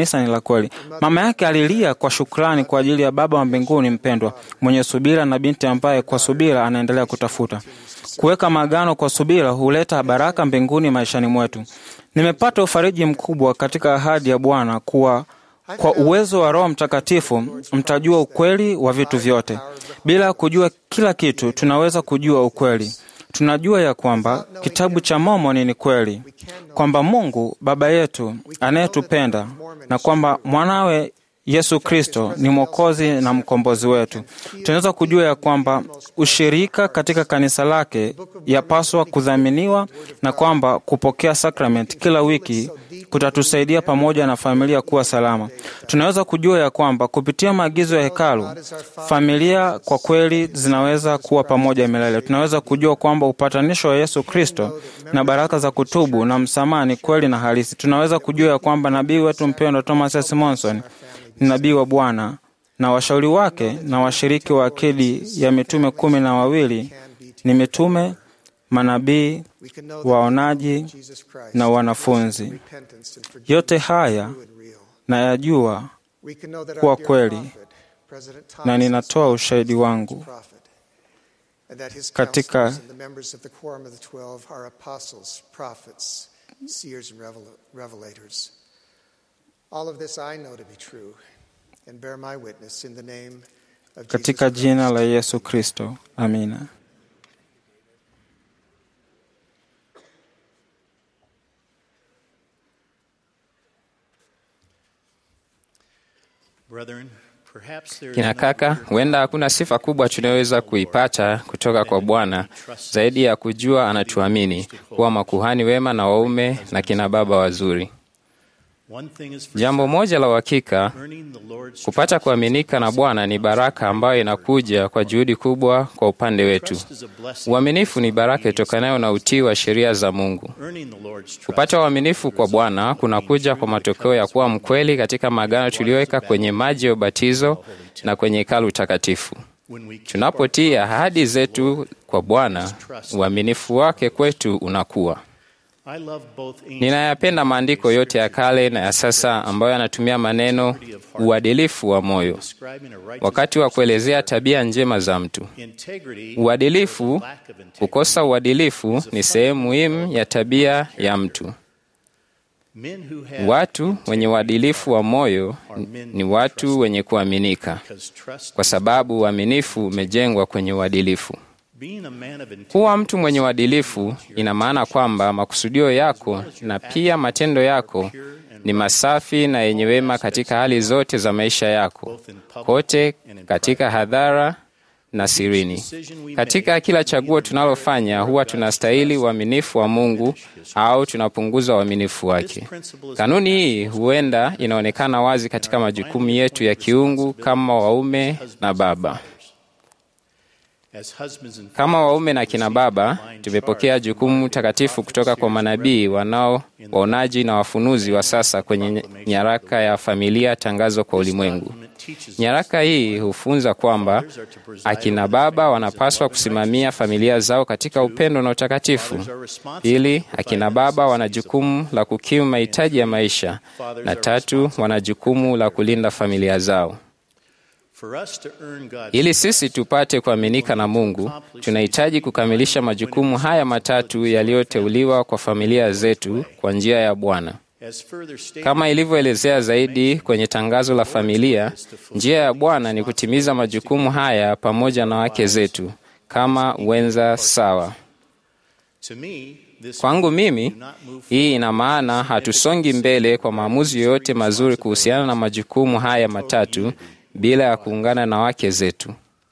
kweli. Mama yake alilia kwa shukrani kwa ajili ya Baba wa mbinguni mpendwa, mwenye subira na binti ambaye kwa subira anaendelea kutafuta. Kuweka maagano kwa subira huleta baraka mbinguni maishani mwetu. Nimepata ufariji mkubwa katika ahadi ya Bwana kuwa kwa uwezo wa Roho Mtakatifu mtajua ukweli wa vitu vyote. Bila kujua kila kitu, tunaweza kujua ukweli. Tunajua ya kwamba kitabu cha Mormoni ni kweli, kwamba Mungu Baba yetu anayetupenda na kwamba mwanawe Yesu Kristo ni Mwokozi na mkombozi wetu. Tunaweza kujua ya kwamba ushirika katika kanisa lake yapaswa kudhaminiwa na kwamba kupokea sakramenti kila wiki kutatusaidia pamoja na familia kuwa salama. Tunaweza kujua ya kwamba kupitia maagizo ya hekalu, familia kwa kweli zinaweza kuwa pamoja milele. Tunaweza kujua kwamba upatanisho wa Yesu Kristo na baraka za kutubu na msamaha ni kweli na halisi. Tunaweza kujua ya kwamba nabii wetu mpendwa Thomas S. Monson ni nabii wa Bwana na washauri wake na washiriki wa akidi ya mitume kumi na wawili ni mitume, manabii, waonaji na wanafunzi. Yote haya nayajua kuwa kweli na ninatoa ushahidi wangu katika katika jina la Yesu Kristo, amina. Kina kaka, huenda hakuna sifa kubwa tunayoweza kuipata kutoka kwa Bwana zaidi ya kujua anatuamini kuwa makuhani wema na waume na kina baba wazuri. Jambo moja la uhakika, kupata kuaminika na Bwana ni baraka ambayo inakuja kwa juhudi kubwa kwa upande wetu. Uaminifu ni baraka itokanayo na utii wa sheria za Mungu. Kupata uaminifu kwa Bwana kunakuja kwa matokeo ya kuwa mkweli katika maagano tuliyoweka kwenye maji ya ubatizo na kwenye hekalu takatifu. Tunapotii ahadi zetu kwa Bwana, uaminifu wake kwetu unakuwa. Ninayapenda maandiko yote ya kale na ya sasa ambayo yanatumia maneno uadilifu wa moyo wakati wa kuelezea tabia njema za mtu. Uadilifu, kukosa uadilifu ni sehemu muhimu ya tabia ya mtu. Watu wenye uadilifu wa moyo ni watu wenye kuaminika, kwa sababu uaminifu umejengwa kwenye uadilifu. Kuwa mtu mwenye uadilifu ina maana kwamba makusudio yako na pia matendo yako ni masafi na yenye wema katika hali zote za maisha yako, kote katika hadhara na sirini. Katika kila chaguo tunalofanya, huwa tunastahili uaminifu wa Mungu au tunapunguza uaminifu wake. Kanuni hii huenda inaonekana wazi katika majukumu yetu ya kiungu kama waume na baba. Kama waume na kina baba, tumepokea jukumu takatifu kutoka kwa manabii wanao waonaji na wafunuzi wa sasa kwenye nyaraka ya familia, tangazo kwa ulimwengu. Nyaraka hii hufunza kwamba akina baba wanapaswa kusimamia familia zao katika upendo na utakatifu. Pili, akina baba wana jukumu la kukimu mahitaji ya maisha, na tatu, wana jukumu la kulinda familia zao. Ili sisi tupate kuaminika na Mungu, tunahitaji kukamilisha majukumu haya matatu yaliyoteuliwa kwa familia zetu kwa njia ya Bwana. Kama ilivyoelezea zaidi kwenye tangazo la familia, njia ya Bwana ni kutimiza majukumu haya pamoja na wake zetu kama wenza sawa. Kwangu mimi, hii ina maana hatusongi mbele kwa maamuzi yoyote mazuri kuhusiana na majukumu haya matatu bila ya kuungana na wake zetu.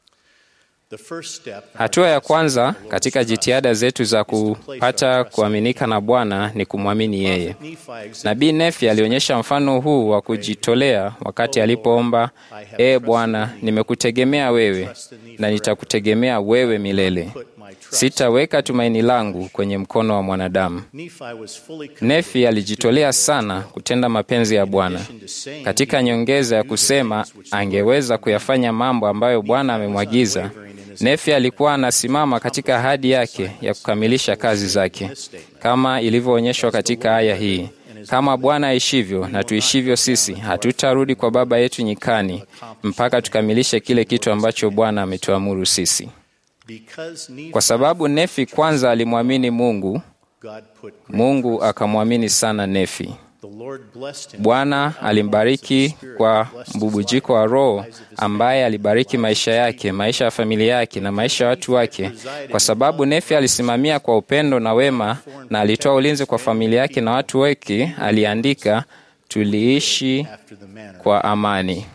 Hatua ya kwanza katika jitihada zetu za kupata kuaminika na Bwana ni kumwamini yeye. Nabii Nefi alionyesha mfano huu wa kujitolea wakati alipoomba, Ee Bwana, nimekutegemea wewe na nitakutegemea wewe milele. Sitaweka tumaini langu kwenye mkono wa mwanadamu. Nefi alijitolea sana kutenda mapenzi ya Bwana, katika nyongeza ya kusema angeweza kuyafanya mambo ambayo Bwana amemwagiza. Nefi alikuwa anasimama katika ahadi yake ya kukamilisha kazi zake kama ilivyoonyeshwa katika aya hii, kama Bwana aishivyo na tuishivyo sisi, hatutarudi kwa Baba yetu nyikani mpaka tukamilishe kile kitu ambacho Bwana ametuamuru sisi. Kwa sababu Nefi kwanza alimwamini Mungu, Mungu akamwamini sana Nefi. Bwana alimbariki kwa mbubujiko wa Roho ambaye alibariki maisha yake, maisha ya familia yake na maisha ya watu wake, kwa sababu Nefi alisimamia kwa upendo na wema na alitoa ulinzi kwa familia yake na watu wake. Aliandika, tuliishi kwa amani.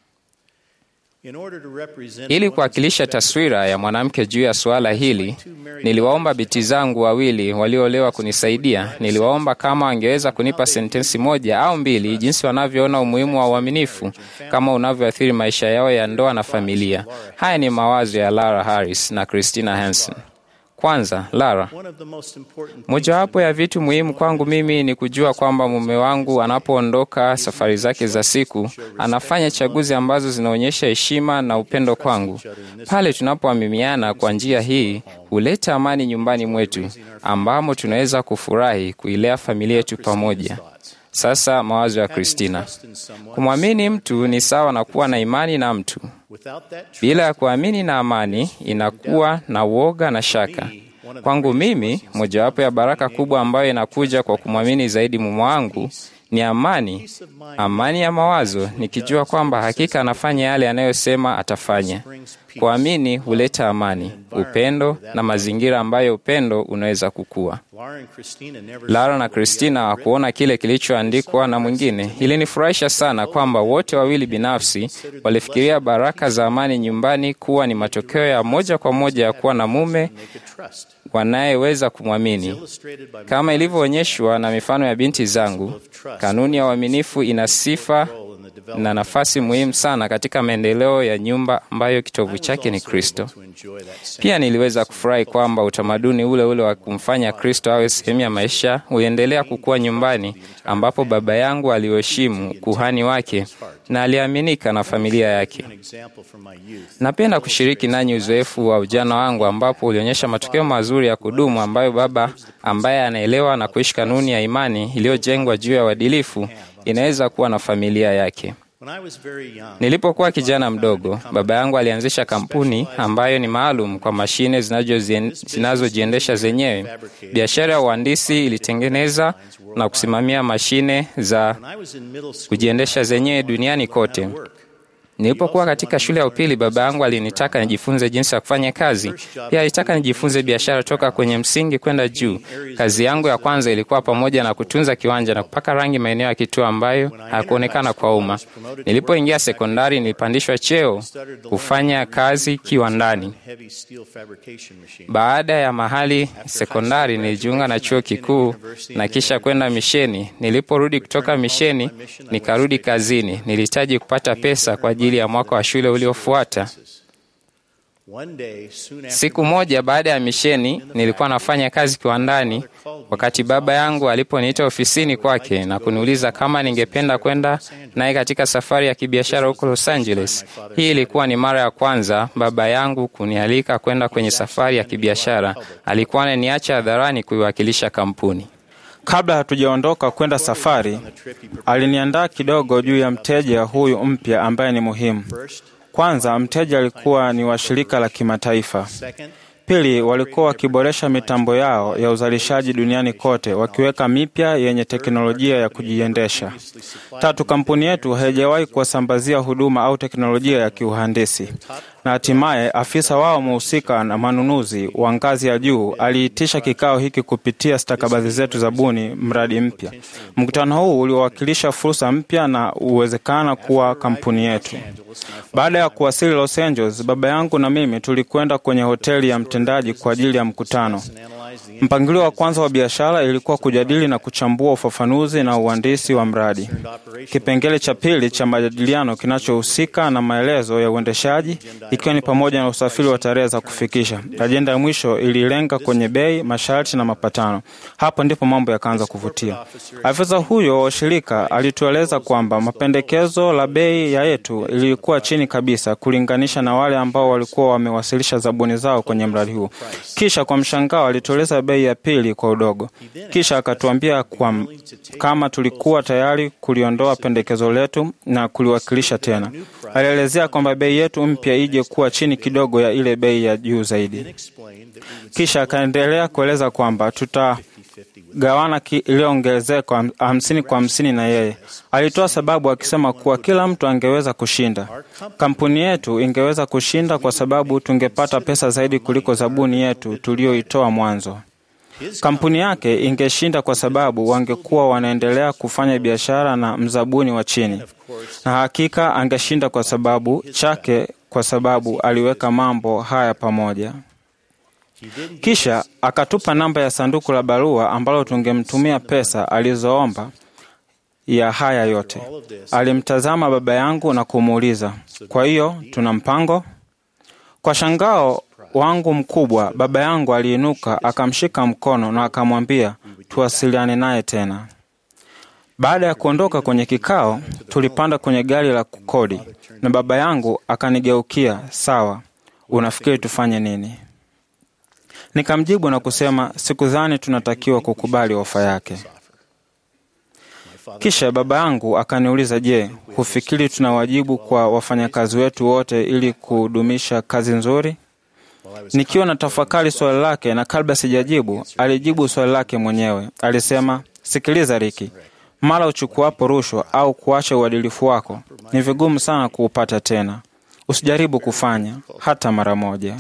Ili kuwakilisha taswira ya mwanamke juu ya suala hili, niliwaomba binti zangu wawili walioolewa kunisaidia. Niliwaomba kama wangeweza kunipa sentensi moja au mbili, jinsi wanavyoona umuhimu wa uaminifu kama unavyoathiri maisha yao ya ndoa na familia. Haya ni mawazo ya Lara Harris na Christina Hansen. Kwanza, Lara, mojawapo ya vitu muhimu kwangu mimi ni kujua kwamba mume wangu anapoondoka safari zake za siku, anafanya chaguzi ambazo zinaonyesha heshima na upendo kwangu. Pale tunapoamimiana kwa njia hii, huleta amani nyumbani mwetu, ambamo tunaweza kufurahi kuilea familia yetu pamoja. Sasa mawazo ya Kristina. Kumwamini mtu ni sawa na kuwa na imani na mtu. Bila ya kuamini na amani, inakuwa na woga na shaka. Kwangu mimi, mojawapo ya baraka kubwa ambayo inakuja kwa kumwamini zaidi mume wangu ni amani, amani ya mawazo, nikijua kwamba hakika anafanya yale anayosema atafanya. Kuamini huleta amani, upendo na mazingira ambayo upendo unaweza kukua. Lara na Kristina hawakuona kile kilichoandikwa na mwingine. Ilinifurahisha sana kwamba wote wawili binafsi walifikiria baraka za amani nyumbani kuwa ni matokeo ya moja kwa moja ya kuwa na mume wanayeweza kumwamini. Kama ilivyoonyeshwa na mifano ya binti zangu, kanuni ya uaminifu ina sifa na nafasi muhimu sana katika maendeleo ya nyumba ambayo kitovu chake ni Kristo. Pia niliweza kufurahi kwamba utamaduni ule ule wa kumfanya Kristo awe sehemu ya maisha uliendelea kukua nyumbani, ambapo baba yangu aliheshimu kuhani wake na aliaminika na familia yake. Napenda kushiriki nanyi uzoefu wa ujana wangu, ambapo ulionyesha matokeo mazuri ya kudumu ambayo baba ambaye anaelewa na kuishi kanuni ya imani iliyojengwa juu ya uadilifu inaweza kuwa na familia yake. Nilipokuwa kijana mdogo, baba yangu alianzisha kampuni ambayo ni maalum kwa mashine zinazojiendesha zenyewe. Biashara ya uhandisi ilitengeneza na kusimamia mashine za kujiendesha zenyewe duniani kote. Nilipokuwa katika shule ya upili, baba yangu alinitaka nijifunze jinsi ya kufanya kazi. Pia alitaka nijifunze biashara toka kwenye msingi kwenda juu. Kazi yangu ya kwanza ilikuwa pamoja na kutunza kiwanja na kupaka rangi maeneo ya kituo ambayo hayakuonekana kwa umma. Nilipoingia sekondari, nilipandishwa cheo kufanya kazi kiwandani. Baada ya mahali sekondari, nilijiunga na chuo kikuu na kisha kwenda misheni. Niliporudi kutoka misheni, nikarudi kazini. Nilihitaji kupata pesa kwa ajili ya mwaka wa shule uliofuata. Siku moja baada ya misheni, nilikuwa nafanya kazi kiwandani wakati baba yangu aliponiita ofisini kwake na kuniuliza kama ningependa kwenda naye katika safari ya kibiashara huko Los Angeles. Hii ilikuwa ni mara ya kwanza baba yangu kunialika kwenda kwenye safari ya kibiashara. Alikuwa ananiacha hadharani kuiwakilisha kampuni. Kabla hatujaondoka kwenda safari, aliniandaa kidogo juu ya mteja huyu mpya ambaye ni muhimu. Kwanza, mteja alikuwa ni wa shirika la kimataifa. Pili, walikuwa wakiboresha mitambo yao ya uzalishaji duniani kote, wakiweka mipya yenye teknolojia ya kujiendesha. Tatu, kampuni yetu haijawahi kuwasambazia huduma au teknolojia ya kiuhandisi. Na hatimaye afisa wao mhusika na manunuzi wa ngazi ya juu aliitisha kikao hiki kupitia stakabadhi zetu za buni mradi mpya. Mkutano huu uliwakilisha fursa mpya na uwezekana kuwa kampuni yetu. Baada ya kuwasili Los Angeles, baba yangu na mimi tulikwenda kwenye hoteli ya mtendaji kwa ajili ya mkutano. Mpangilio wa kwanza wa biashara ilikuwa kujadili na kuchambua ufafanuzi na uhandisi wa mradi. Kipengele cha pili cha majadiliano kinachohusika na maelezo ya uendeshaji, ikiwa ni pamoja na usafiri wa tarehe za kufikisha. Ajenda ya mwisho ililenga kwenye bei, masharti na mapatano. Hapo ndipo mambo yakaanza kuvutia. Afisa huyo wa shirika alitueleza kwamba mapendekezo la bei ya yetu ilikuwa chini kabisa kulinganisha na wale ambao walikuwa wamewasilisha zabuni zao kwenye mradi huu. Kisha kwa mshangao alitolea akatueleza bei ya pili kwa udogo. Kisha akatuambia kwa kama tulikuwa tayari kuliondoa pendekezo letu na kuliwakilisha tena. Alielezea kwamba bei yetu mpya ije kuwa chini kidogo ya ile bei ya juu zaidi. Kisha akaendelea kueleza kwamba tutagawana iliyoongezeka hamsini kwa hamsini na yeye. Alitoa sababu akisema kuwa kila mtu angeweza kushinda. Kampuni yetu ingeweza kushinda kwa sababu tungepata pesa zaidi kuliko zabuni yetu tuliyoitoa mwanzo. Kampuni yake ingeshinda kwa sababu wangekuwa wanaendelea kufanya biashara na mzabuni wa chini, na hakika angeshinda kwa sababu chake, kwa sababu aliweka mambo haya pamoja. Kisha akatupa namba ya sanduku la barua ambalo tungemtumia pesa alizoomba ya haya yote. Alimtazama baba yangu na kumuuliza, kwa hiyo tuna mpango? Kwa shangao wangu mkubwa, baba yangu aliinuka akamshika mkono na akamwambia tuwasiliane naye tena. Baada ya kuondoka kwenye kikao, tulipanda kwenye gari la kukodi na baba yangu akanigeukia, sawa, unafikiri tufanye nini? Nikamjibu na kusema sikudhani tunatakiwa kukubali ofa yake. Kisha baba yangu akaniuliza, je, hufikiri tuna wajibu kwa wafanyakazi wetu wote ili kudumisha kazi nzuri? Nikiwa na tafakari swali lake, na kabla sijajibu, alijibu swali lake mwenyewe. Alisema, sikiliza Riki, mara uchukuapo rushwa au kuacha uadilifu wako, ni vigumu sana kuupata tena. Usijaribu kufanya hata mara moja.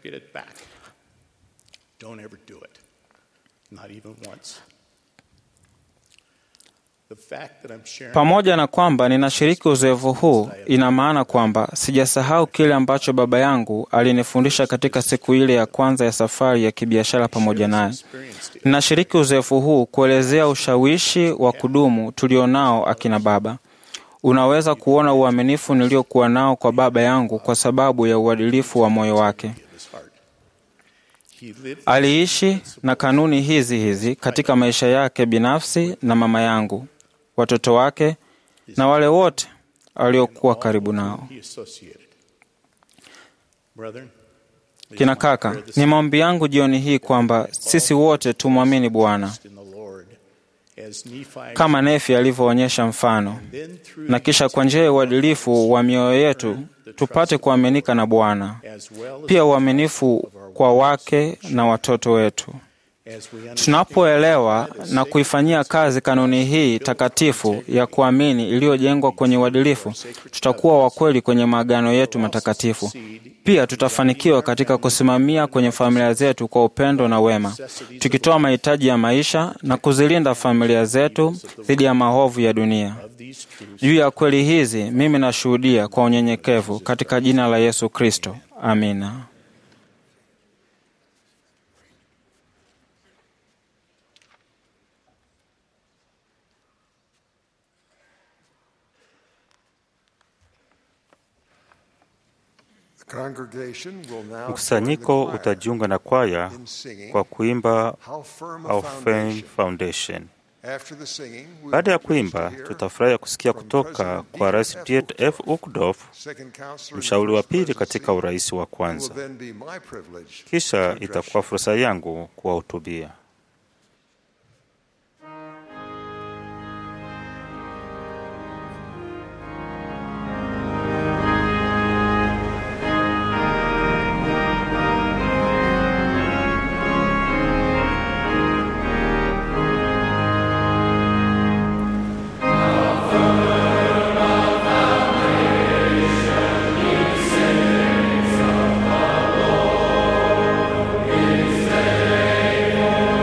Pamoja na kwamba ninashiriki uzoefu huu, ina maana kwamba sijasahau kile ambacho baba yangu alinifundisha katika siku ile ya kwanza ya safari ya kibiashara pamoja naye. Ninashiriki uzoefu huu kuelezea ushawishi wa kudumu tulionao akina baba. Unaweza kuona uaminifu niliokuwa nao kwa baba yangu kwa sababu ya uadilifu wa moyo wake. Aliishi na kanuni hizi hizi katika maisha yake binafsi na mama yangu, watoto wake na wale wote waliokuwa karibu nao. Kina kaka, ni maombi yangu jioni hii kwamba sisi wote tumwamini Bwana kama Nefi alivyoonyesha mfano, na kisha kwa njia ya uadilifu wa mioyo yetu tupate kuaminika na Bwana, pia uaminifu kwa wake na watoto wetu. Tunapoelewa na kuifanyia kazi kanuni hii takatifu ya kuamini iliyojengwa kwenye uadilifu, tutakuwa wakweli kwenye maagano yetu matakatifu. Pia tutafanikiwa katika kusimamia kwenye familia zetu kwa upendo na wema, tukitoa mahitaji ya maisha na kuzilinda familia zetu dhidi ya maovu ya dunia. Juu ya kweli hizi mimi nashuhudia kwa unyenyekevu katika jina la Yesu Kristo. Amina. Mkusanyiko utajiunga na kwaya kwa kuimba Our Firm Foundation. Baada ya kuimba, tutafurahia kusikia kutoka kwa Rais Piet F. Uckdorf, mshauri wa pili katika urais wa kwanza. Kisha itakuwa fursa yangu kuwahutubia. Faithful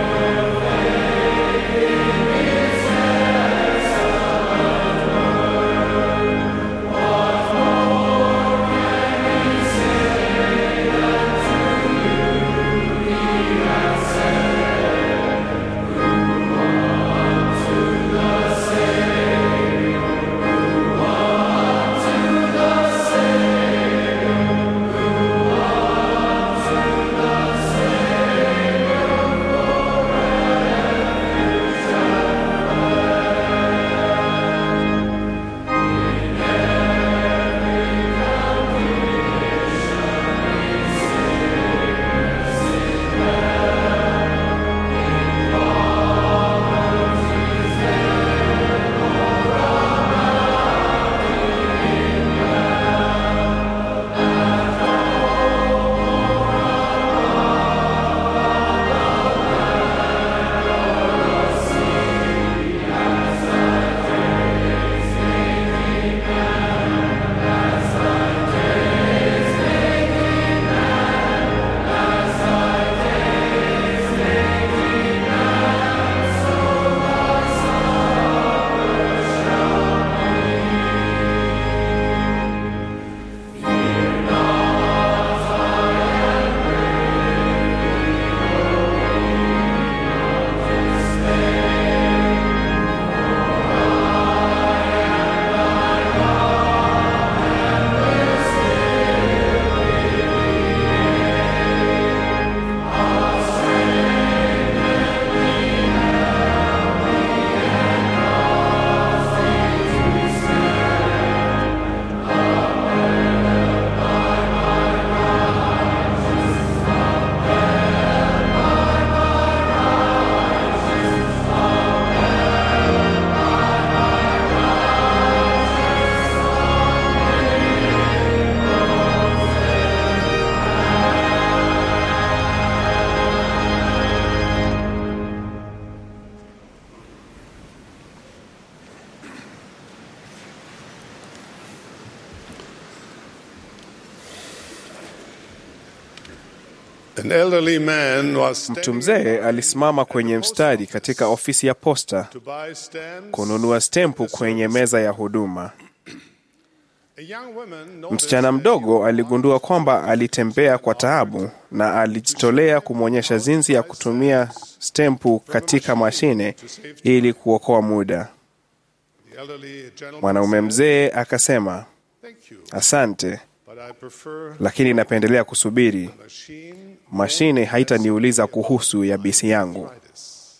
An elderly man was Mtu standing mzee alisimama kwenye mstari katika ofisi ya posta to buy stamps. kununua stempu kwenye meza ya huduma. A young woman noticed Msichana mdogo aligundua kwamba alitembea kwa taabu na alijitolea kumwonyesha jinsi ya kutumia stempu katika mashine ili kuokoa muda. the elderly gentleman Mwanaume said, mzee akasema, Thank you, asante, but I prefer lakini napendelea kusubiri. machine Mashine haitaniuliza kuhusu yabisi yangu. arthritis.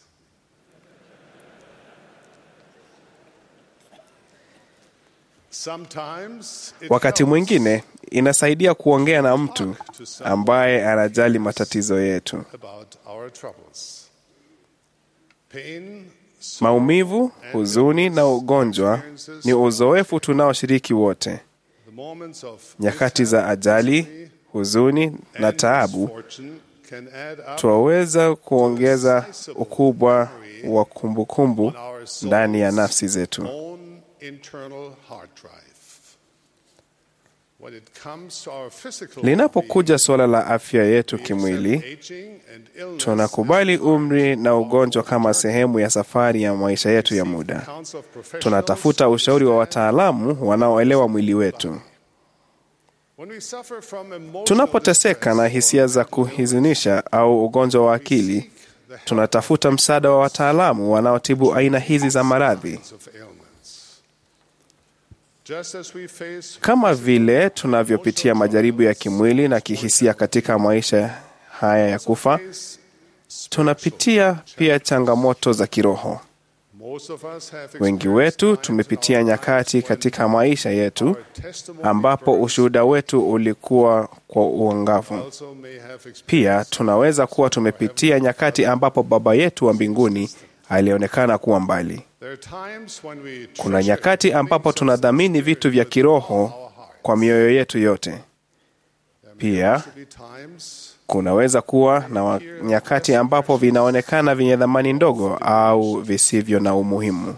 Sometimes it Wakati helps mwingine inasaidia kuongea na mtu ambaye anajali matatizo yetu. about our troubles. Pain, Maumivu, huzuni na ugonjwa ni uzoefu tunaoshiriki wote. the moments of Nyakati za ajali, huzuni na taabu misfortune can add up twaweza kuongeza ukubwa wa kumbukumbu ndani ya nafsi zetu. own internal hard drive. When it comes to our physical Linapokuja suala la afya yetu being, kimwili, aging and illness tunakubali umri na ugonjwa kama sehemu ya safari ya maisha yetu ya muda. counts of professionals Tunatafuta ushauri wa wataalamu wanaoelewa mwili wetu. When we suffer from emotional Tunapoteseka na hisia za kuhuzunisha au ugonjwa wa akili, tunatafuta msaada wa wataalamu wanaotibu aina hizi za maradhi. distress of ailments. Just as we face Kama vile tunavyopitia majaribu ya kimwili na kihisia katika maisha haya ya kufa, tunapitia pia changamoto za kiroho. most of us have Wengi wetu tumepitia nyakati katika maisha yetu testimony ambapo ushuhuda wetu ulikuwa kwa uangavu. also may have experienced Pia tunaweza kuwa tumepitia nyakati ambapo Baba yetu wa mbinguni alionekana kuwa mbali. There are times when we Kuna treasure nyakati ambapo tunadhamini vitu vya kiroho kwa mioyo yetu yote. Pia to be times kunaweza kuwa na wa- nyakati ambapo vinaonekana vyenye dhamani ndogo au visivyo na umuhimu.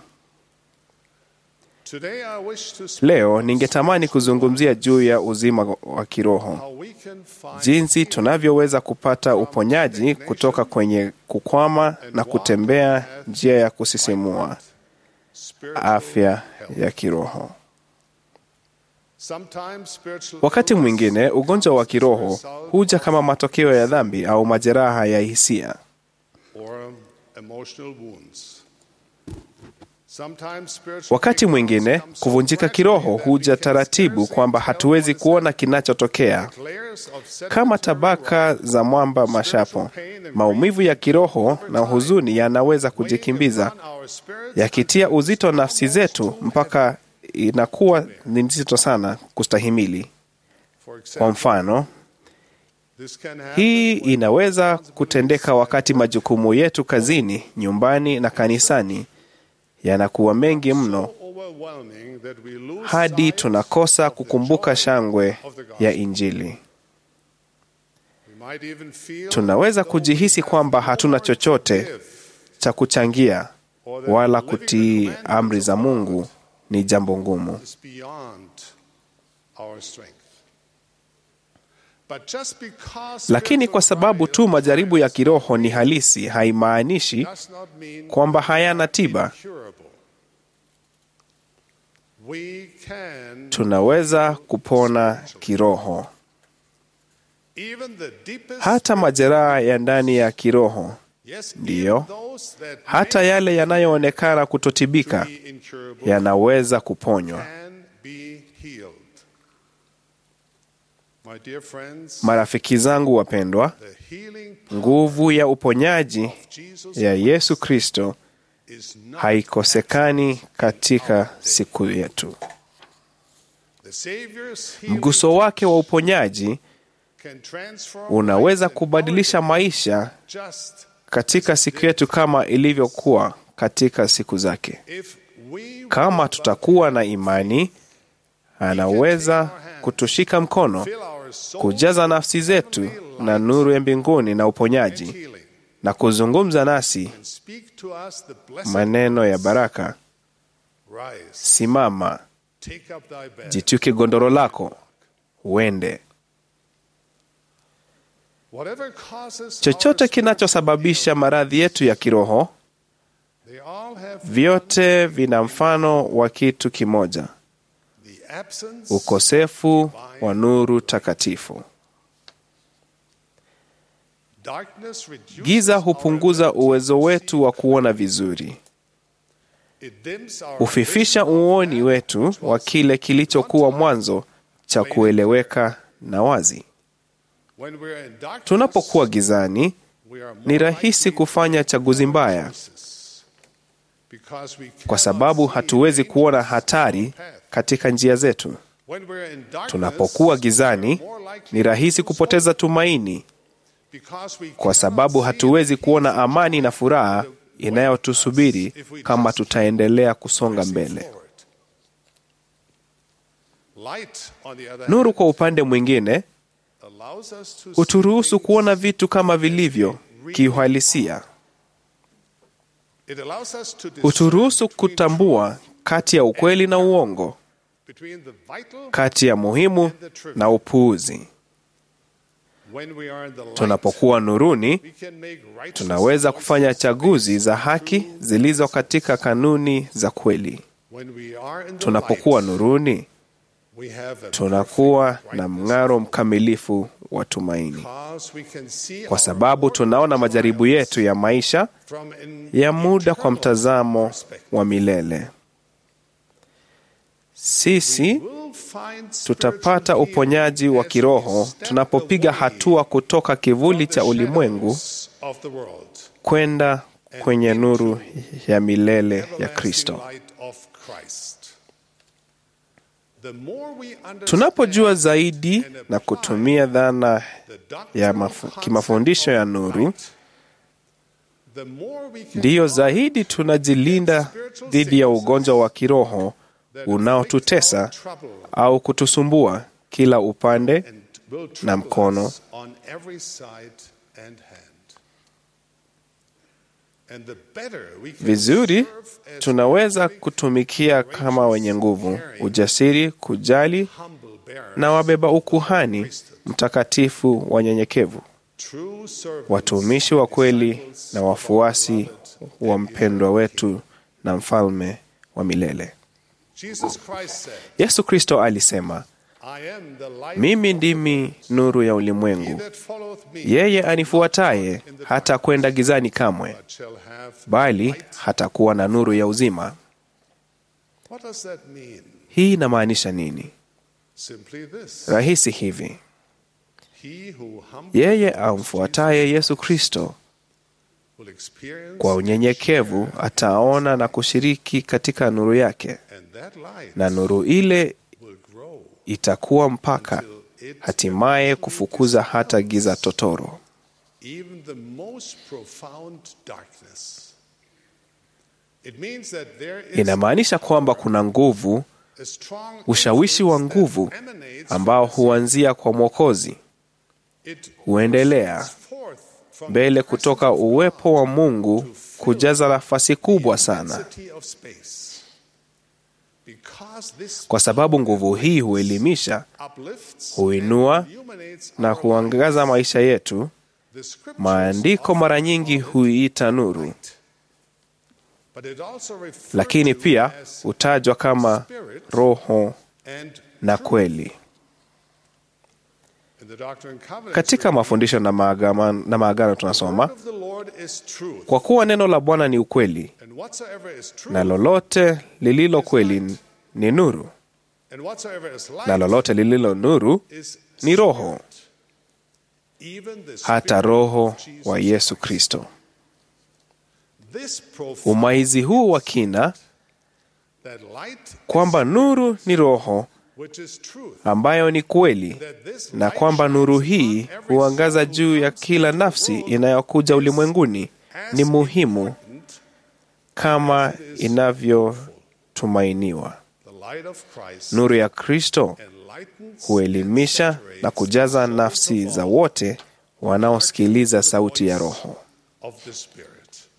today I wish to speak Leo ningetamani kuzungumzia juu ya uzima wa kiroho, how we can find jinsi tunavyoweza kupata uponyaji kutoka kwenye kukwama na kutembea njia ya kusisimua spiritual afya ya kiroho. Sometimes spiritual Wakati illness mwingine ugonjwa wa kiroho huja kama matokeo ya dhambi au majeraha ya hisia. or emotional wounds. Sometimes spiritual Wakati mwingine breakdowns come so kuvunjika gradually kiroho that we huja can taratibu scarcely kwamba tell hatuwezi what is kuona kinachotokea. happening. Layers of Kama sedimentary tabaka rock, za mwamba mashapo, maumivu ya kiroho na huzuni yanaweza kujikimbiza, weighing upon our spirits yakitia uzito nafsi zetu mpaka inakuwa ni nzito sana kustahimili. For Kwa example, mfano, this can happen hii inaweza kutendeka wakati majukumu yetu kazini, nyumbani na kanisani yanakuwa mengi mno so overwhelming that we lose hadi sight tunakosa of the kukumbuka joy shangwe of the gospel. ya Injili. We might even feel Tunaweza though kujihisi we have kwamba more hatuna to chochote give, cha kuchangia or that wala living the kutii commandments amri of za God Mungu ni jambo ngumu. is beyond our strength. But just because Lakini kwa sababu tu majaribu ya kiroho ni halisi, haimaanishi does not mean kwamba hayana tiba. incurable. We can Tunaweza kupona kiroho. even the deepest Hata majeraha ya ndani ya kiroho, yes, ndiyo. even those that hata may yale yanayoonekana kutotibika, be incurable yanaweza kuponywa. can be healed. My dear friends, Marafiki zangu wapendwa, the healing nguvu ya uponyaji of Jesus ya Yesu Kristo is not haikosekani katika siku yetu. the Savior's healing Mguso wake wa uponyaji can transform unaweza lives and kubadilisha maisha just katika siku yetu kama ilivyokuwa katika siku zake. if we Kama tutakuwa na imani, anaweza kutushika mkono, fill our soul kujaza nafsi zetu na nuru ya mbinguni na uponyaji, healing na kuzungumza nasi and speak to us the blessed maneno ya baraka: rise simama, take up thy bed jitwike gondoro lako, uende. Whatever causes chochote our kinachosababisha maradhi yetu ya kiroho, they all have vyote vina mfano wa kitu kimoja: the absence ukosefu wa nuru takatifu. darkness reduces Giza our hupunguza ability uwezo wetu wa kuona vizuri, It dims our hufifisha vision of uoni that wetu which wa was kile kilichokuwa mwanzo cha kueleweka na wazi. when we are in darkness, Tunapokuwa gizani, we are more ni rahisi likely kufanya chaguzi mbaya, choices because we kwa cannot sababu see hatuwezi dangers kuona on hatari our path. katika njia zetu. When we are in darkness, Tunapokuwa we gizani, are more likely ni rahisi to lose kupoteza hope tumaini, because we kwa cannot sababu see hatuwezi the kuona peace amani na furaha inayotusubiri kama tutaendelea kusonga pressing mbele. forward. Light, on the other Nuru hand, kwa upande mwingine allows us to see huturuhusu things kuona vitu kama vilivyo kiuhalisia, It allows us to discern huturuhusu between kutambua kati ya ukweli na uongo, between the vital kati ya muhimu na upuuzi. when we are in the light, Tunapokuwa nuruni, we can make righteous tunaweza kufanya choices chaguzi za haki zilizo katika kanuni za kweli. When we are in the Tunapokuwa light, nuruni, we have a tunakuwa perfect na brightness mng'aro mkamilifu wa tumaini, because we can see kwa our sababu mortal tunaona majaribu trials yetu ya maisha from an ya muda kwa eternal mtazamo perspective. wa milele. Sisi We'll find tutapata spiritual uponyaji healing wa as we kiroho step tunapopiga away hatua kutoka kivuli from cha the ulimwengu shadows of the world kwenda kwenye nuru ya milele ya everlasting Kristo. light of Christ. The more we understand Tunapojua zaidi na kutumia dhana the doctrine ya of mafu, concept kimafundisho ya of nuru, light, the more we can ndiyo guard zaidi tunajilinda dhidi ya ugonjwa wa kiroho that unaotutesa afflict our trouble au kutusumbua kila upande and will na trouble mkono. us on every side and hand. And the better we can vizuri. serve as Tunaweza quick, kutumikia kama wenye nguvu, ujasiri, kujali humble bearers, na wabeba ukuhani mtakatifu wanyenyekevu, true servants, watumishi wa kweli disciples na of our wafuasi beloved wa and mpendwa eternal wetu na mfalme wa milele. Jesus Christ said, Yesu Kristo alisema, I am the light mimi of ndimi nuru ya He ulimwengu, that followeth me yeye anifuataye hata kwenda gizani kamwe, but shall have bali light. hatakuwa na nuru ya uzima. What does that mean? Hii inamaanisha nini? Simply this. Rahisi hivi: He who humbly yeye follows amfuataye Yesu Kristo will experience kwa unyenyekevu ataona na kushiriki katika nuru yake, and that light na nuru ile will grow itakuwa mpaka till it hatimaye kufukuza hata giza totoro. even the most profound darkness. It means that there is Inamaanisha kwamba kuna nguvu, a strong ushawishi wa influence nguvu that emanates ambao from the huanzia kwa Mwokozi, It huendelea proceeds forth from mbele the kutoka presence of uwepo wa God Mungu to fill kujaza nafasi kubwa the sana, immensity of space. Because this kwa sababu nguvu hii huelimisha, uplifts huinua and illuminates na our huangaza lives. maisha yetu. The scriptures Maandiko often mara nyingi call it huiita nuru, light. But it also refers lakini to pia as hutajwa kama spirit roho and na truth. kweli. In the Doctrine and Covenants, Katika we read, mafundisho na maagano, na maagano "The tunasoma word of the Lord is truth, kwa kuwa neno la Bwana ni ukweli, and whatsoever is true, na lolote lililo kweli ni nuru, and whatsoever is light na lolote lililo nuru is ni roho, spirit, even the hata spirit roho of Jesus wa Yesu Christ. Kristo. This profound Umaizi huu wa kina that light kwamba nuru ni roho which is truth, ambayo ni kweli, that this na light kwamba shines nuru upon hii every huangaza soul who juu ya comes kila into the nafsi world inayokuja is ulimwenguni as ni muhimu important kama inavyotumainiwa. the light of Christ Nuru ya Kristo enlightens huelimisha and na saturates kujaza the souls nafsi of za all wote wanaosikiliza sauti ya Roho. of the Spirit.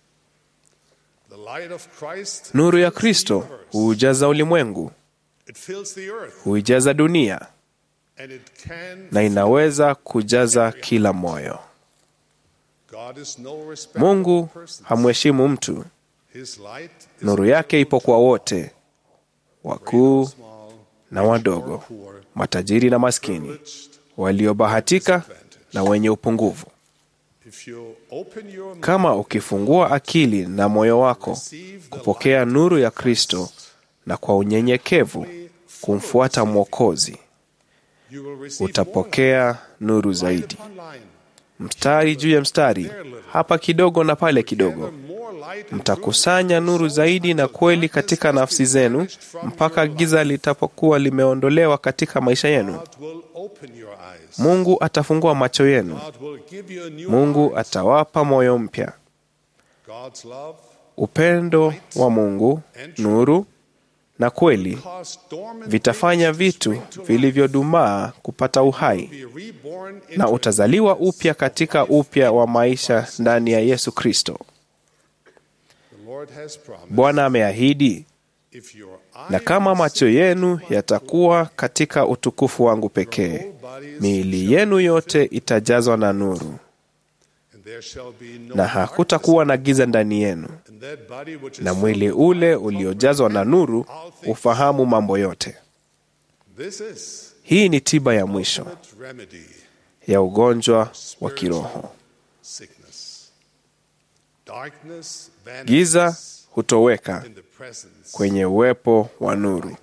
The light of Christ Nuru ya fills the Kristo universe. huujaza ulimwengu, It fills the earth. huijaza dunia, and it can na inaweza kujaza kila moyo. God is no respecter Mungu of persons. hamheshimu mtu. His light is Nuru yake ipo kwa wote, wakuu na wadogo, matajiri na maskini, waliobahatika na wenye upungufu. if you open your mouth Kama ukifungua akili na moyo wako kupokea nuru ya Kristo na kwa unyenyekevu kumfuata Mwokozi, you will receive more utapokea nuru zaidi. upon line. Mstari juu ya mstari, hapa kidogo na pale kidogo, More light and mtakusanya nuru zaidi na kweli katika nafsi zenu mpaka giza litapokuwa limeondolewa katika maisha yenu. God will open your eyes. Mungu atafungua macho yenu. God will give you a new Mungu heart. atawapa moyo mpya. God's love Upendo wa Mungu, nuru na kweli cause dormant vitafanya things to vitu spring to life. vilivyodumaa kupata uhai Be reborn na into utazaliwa upya katika upya wa maisha ndani ya Yesu Kristo. the Lord has promised. Bwana ameahidi, If your na eyes kama macho yenu yatakuwa katika utukufu wangu pekee, miili yenu yote itajazwa na nuru, and there shall be no na hakutakuwa na giza ndani yenu, and that body which is na mwili ule uliojazwa na nuru ufahamu mambo yote. This is Hii ni tiba ya mwisho ultimate remedy ya ugonjwa wa kiroho. sickness. Darkness Giza vanishes hutoweka in the presence. kwenye uwepo wa nuru.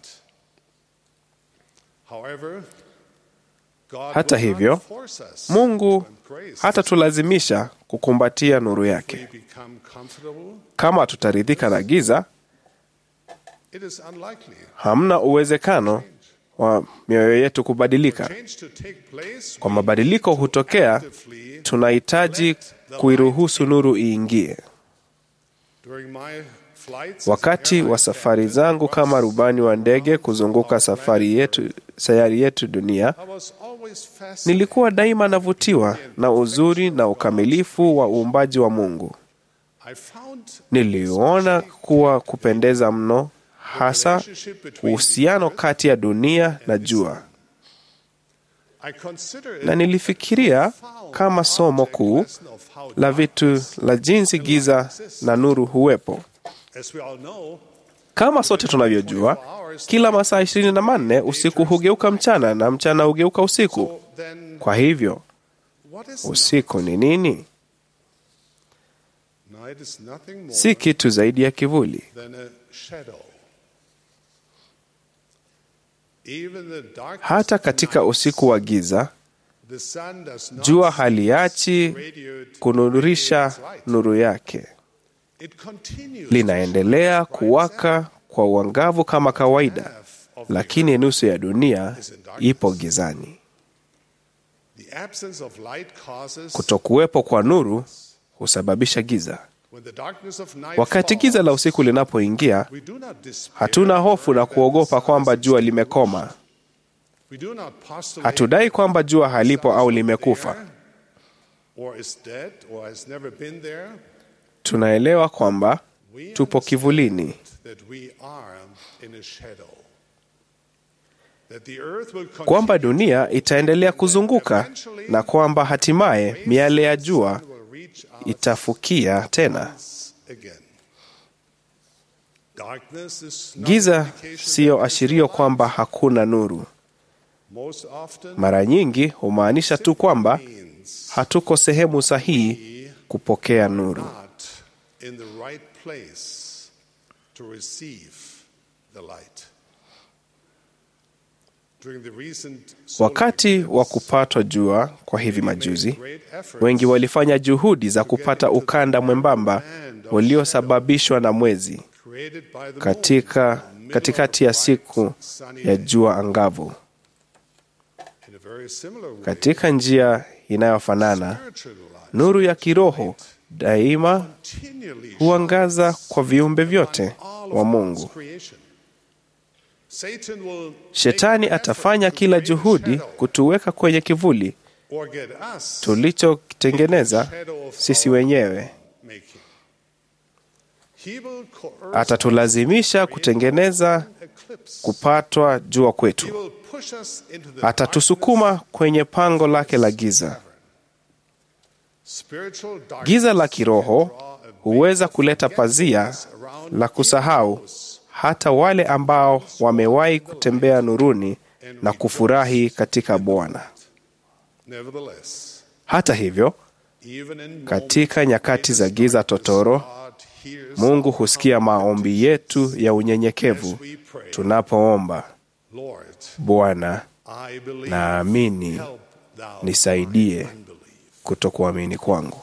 However, God Hata will not hivyo, force us Mungu to embrace hata tulazimisha kukumbatia nuru we yake. become comfortable. Kama tutaridhika na giza, It is unlikely. hamna uwezekano wa mioyo yetu kubadilika. Change to take place. Kwa mabadiliko hutokea, actively tunahitaji kuiruhusu nuru iingie. during my flights as Wakati airline wa safari captain, zangu kama rubani wa ndege kuzunguka safari yetu, sayari yetu dunia, I was always fascinated nilikuwa daima navutiwa na uzuri na ukamilifu wa uumbaji wa Mungu. I found Niliona kuwa kupendeza mno, hasa uhusiano kati ya dunia na jua, I consider na it nilifikiria kama somo kuu la vitu la jinsi giza na nuru huwepo. as we all know Kama sote tunavyojua, kila masaa ishirini na manne usiku hugeuka mchana na mchana hugeuka usiku. then Kwa hivyo what is usiku ni nini? night is nothing more Si kitu zaidi ya kivuli. than a shadow even the darkness Hata of the katika night, usiku wa giza, the sun does not jua haliachi radiate kunurisha its light. nuru yake, It continues linaendelea kuwaka kwa uangavu kama kawaida, lakini nusu ya dunia ipo gizani. the absence of light causes Kutokuwepo kwa nuru husababisha giza. when the darkness of night Wakati falls, giza la usiku linapoingia, we do not despair hatuna hofu na kuogopa kwamba jua limekoma. we do not postulate Hatudai kwamba jua halipo au limekufa. or is dead or has never been there Tunaelewa kwamba we tupo kivulini, that we are in a shadow that the earth will kwamba continue dunia itaendelea kuzunguka na kwamba hatimaye miale ya jua will reach us itafukia tena. again darkness is not Giza an indication siyo that there is ashirio no kwamba light. hakuna nuru. most often Mara nyingi humaanisha tu kwamba means hatuko sehemu sahihi kupokea nuru. not in the right place to receive the light during the recent solar Wakati eclipse, wa kupatwa jua kwa hivi we made majuzi, great efforts wengi walifanya juhudi za kupata ukanda mwembamba uliosababishwa na mwezi created by the moon katika in the middle katikati ya of a bright, siku sunny ya day. jua angavu. In a very similar way, Katika njia inayofanana, spiritual light nuru ya kiroho daima continually huangaza kwa viumbe vyote all wa of Mungu. God's creation. Satan will Shetani make an atafanya effort to kila create a juhudi shadow kutuweka kwenye kivuli or get us tulichokitengeneza sisi wenyewe. making. atatulazimisha kutengeneza kupatwa jua kwetu, atatusukuma kwenye pango lake la giza. Giza la kiroho huweza kuleta pazia la kusahau hata wale ambao wamewahi kutembea nuruni na kufurahi katika Bwana. Hata hivyo, katika nyakati za giza totoro, Mungu husikia maombi yetu ya unyenyekevu tunapoomba, Bwana, naamini, nisaidie kutokuamini kwangu.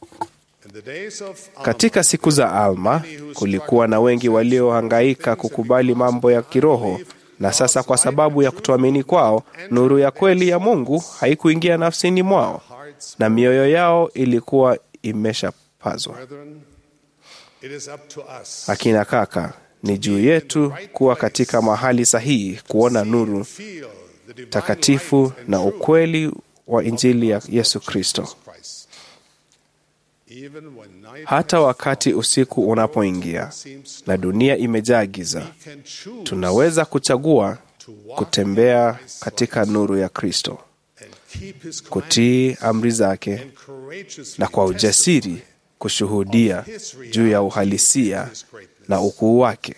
Katika siku za Alma kulikuwa na wengi waliohangaika kukubali mambo ya kiroho, na sasa kwa sababu ya kutoamini kwao, nuru ya kweli ya Mungu haikuingia nafsini mwao na mioyo yao ilikuwa imeshapazwa. Akina kaka, ni juu yetu kuwa katika mahali sahihi kuona nuru takatifu na ukweli wa Injili ya Yesu Kristo. Hata wakati usiku unapoingia na dunia imejaa giza, tunaweza kuchagua kutembea katika nuru ya Kristo, kutii amri zake na kwa ujasiri kushuhudia juu ya uhalisia na ukuu wake.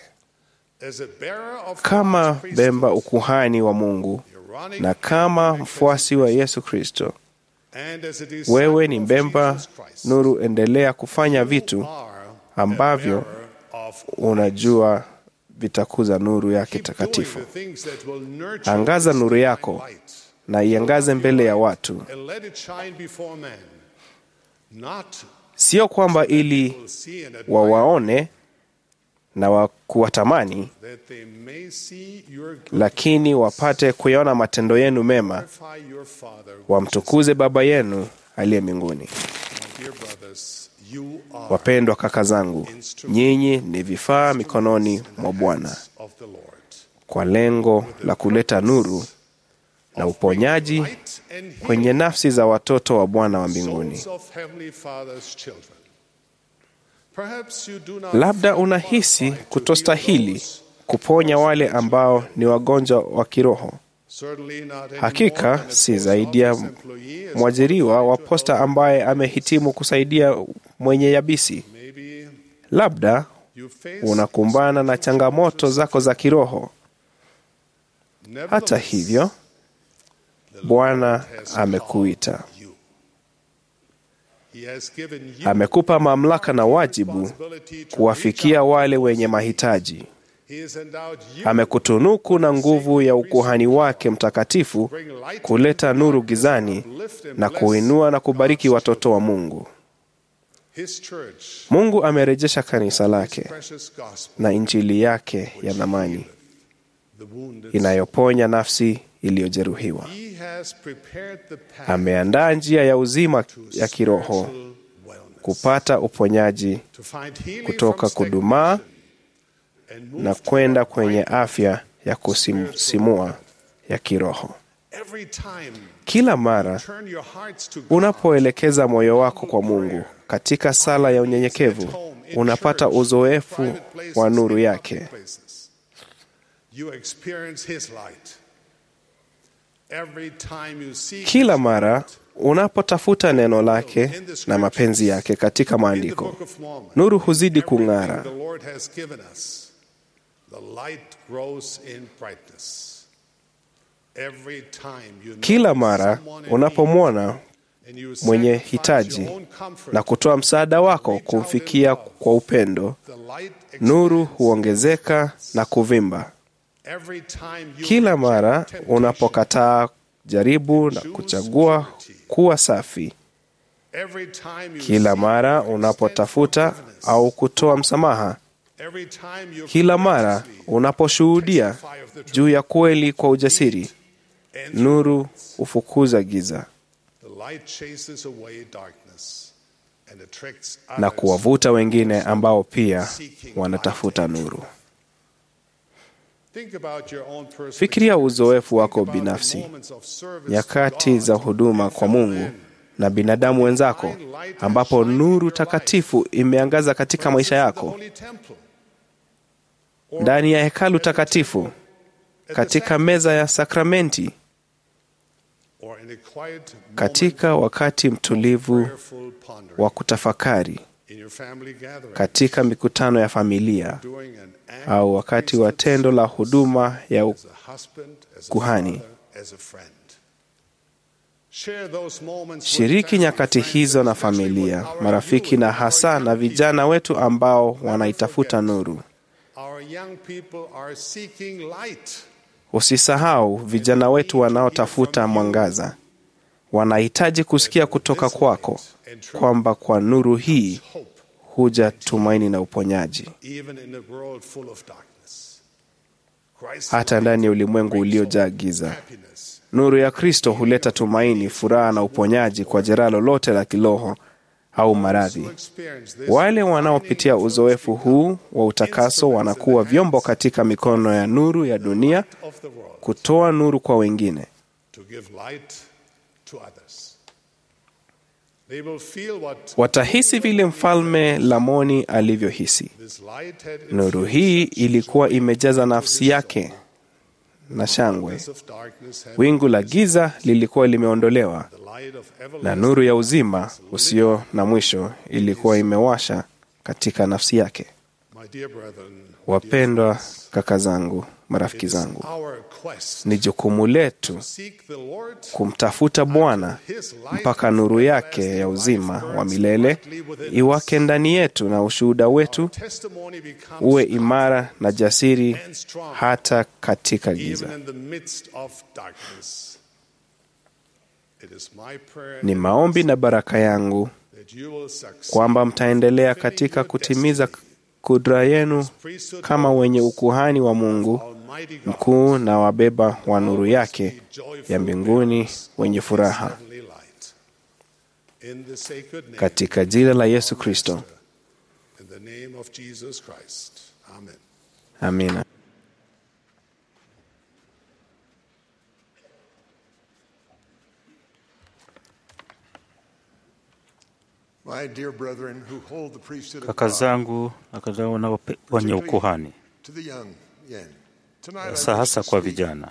Kama bemba ukuhani wa Mungu na kama mfuasi wa Yesu Kristo, wewe ni mbemba nuru. Endelea kufanya vitu ambavyo unajua vitakuza nuru yake takatifu. Angaza nuru yako na iangaze mbele ya watu, sio kwamba ili wawaone na wa kuwatamani, lakini wapate kuyaona matendo yenu mema, wamtukuze Baba yenu aliye mbinguni. Wapendwa kaka zangu, nyinyi ni vifaa mikononi mwa Bwana kwa lengo la kuleta nuru na uponyaji kwenye nafsi za watoto wa Bwana wa mbinguni. Labda unahisi kutostahili kuponya wale ambao ni wagonjwa wa kiroho. Hakika si zaidi ya mwajiriwa wa posta ambaye amehitimu kusaidia mwenye yabisi. Labda unakumbana na changamoto zako za kiroho. Hata hivyo, Bwana amekuita, amekupa mamlaka na wajibu kuwafikia wale wenye mahitaji. Amekutunuku na nguvu ya ukuhani wake mtakatifu kuleta nuru gizani na kuinua na kubariki watoto wa Mungu. Mungu amerejesha kanisa lake na injili yake ya thamani inayoponya nafsi iliyojeruhiwa. Ameandaa njia ya uzima ya kiroho kupata uponyaji kutoka kudumaa na kwenda kwenye afya ya kusisimua ya kiroho. Kila mara unapoelekeza moyo wako kwa Mungu katika sala ya unyenyekevu, unapata uzoefu wa nuru yake. Kila mara unapotafuta neno lake na mapenzi yake katika maandiko, nuru huzidi kung'ara. Kila mara unapomwona mwenye hitaji na kutoa msaada wako kumfikia kwa upendo, nuru huongezeka na kuvimba. Kila mara unapokataa jaribu na kuchagua kuwa safi, kila mara unapotafuta au kutoa msamaha, kila mara unaposhuhudia juu ya kweli kwa ujasiri, nuru hufukuza giza na kuwavuta wengine ambao pia wanatafuta nuru. Fikiria uzoefu wako binafsi, nyakati za huduma kwa Mungu na binadamu wenzako, ambapo nuru takatifu imeangaza katika maisha yako, ndani ya hekalu takatifu, katika meza ya sakramenti, katika wakati mtulivu wa kutafakari, katika mikutano ya familia, au wakati wa tendo la huduma ya kuhani. Shiriki nyakati hizo na familia, marafiki na hasa na vijana wetu ambao wanaitafuta nuru. Usisahau vijana wetu wanaotafuta mwangaza, wanahitaji kusikia kutoka kwako kwamba kwa nuru hii huja tumaini na uponyaji. Hata ndani ya ulimwengu uliojaa giza, nuru ya Kristo huleta tumaini, furaha na uponyaji kwa jeraha lolote la kiroho au maradhi. Wale wanaopitia uzoefu huu wa utakaso wanakuwa vyombo katika mikono ya nuru ya dunia, kutoa nuru kwa wengine. Watahisi vile mfalme Lamoni alivyohisi. Nuru hii ilikuwa imejaza nafsi yake na shangwe. Wingu la giza lilikuwa limeondolewa na nuru ya uzima usio na mwisho ilikuwa imewasha katika nafsi yake. Wapendwa kaka zangu, marafiki zangu, ni jukumu letu kumtafuta Bwana mpaka nuru yake ya uzima wa milele iwake ndani yetu na ushuhuda wetu uwe imara na jasiri hata katika giza. Ni maombi na baraka yangu kwamba mtaendelea katika kutimiza kudra yenu kama wenye ukuhani wa Mungu mkuu na wabeba wa nuru yake ya mbinguni wenye furaha, katika jina la Yesu Kristo, amina. Kaka zangu na kaka zangu wenye ukuhani, hasa hasa kwa vijana,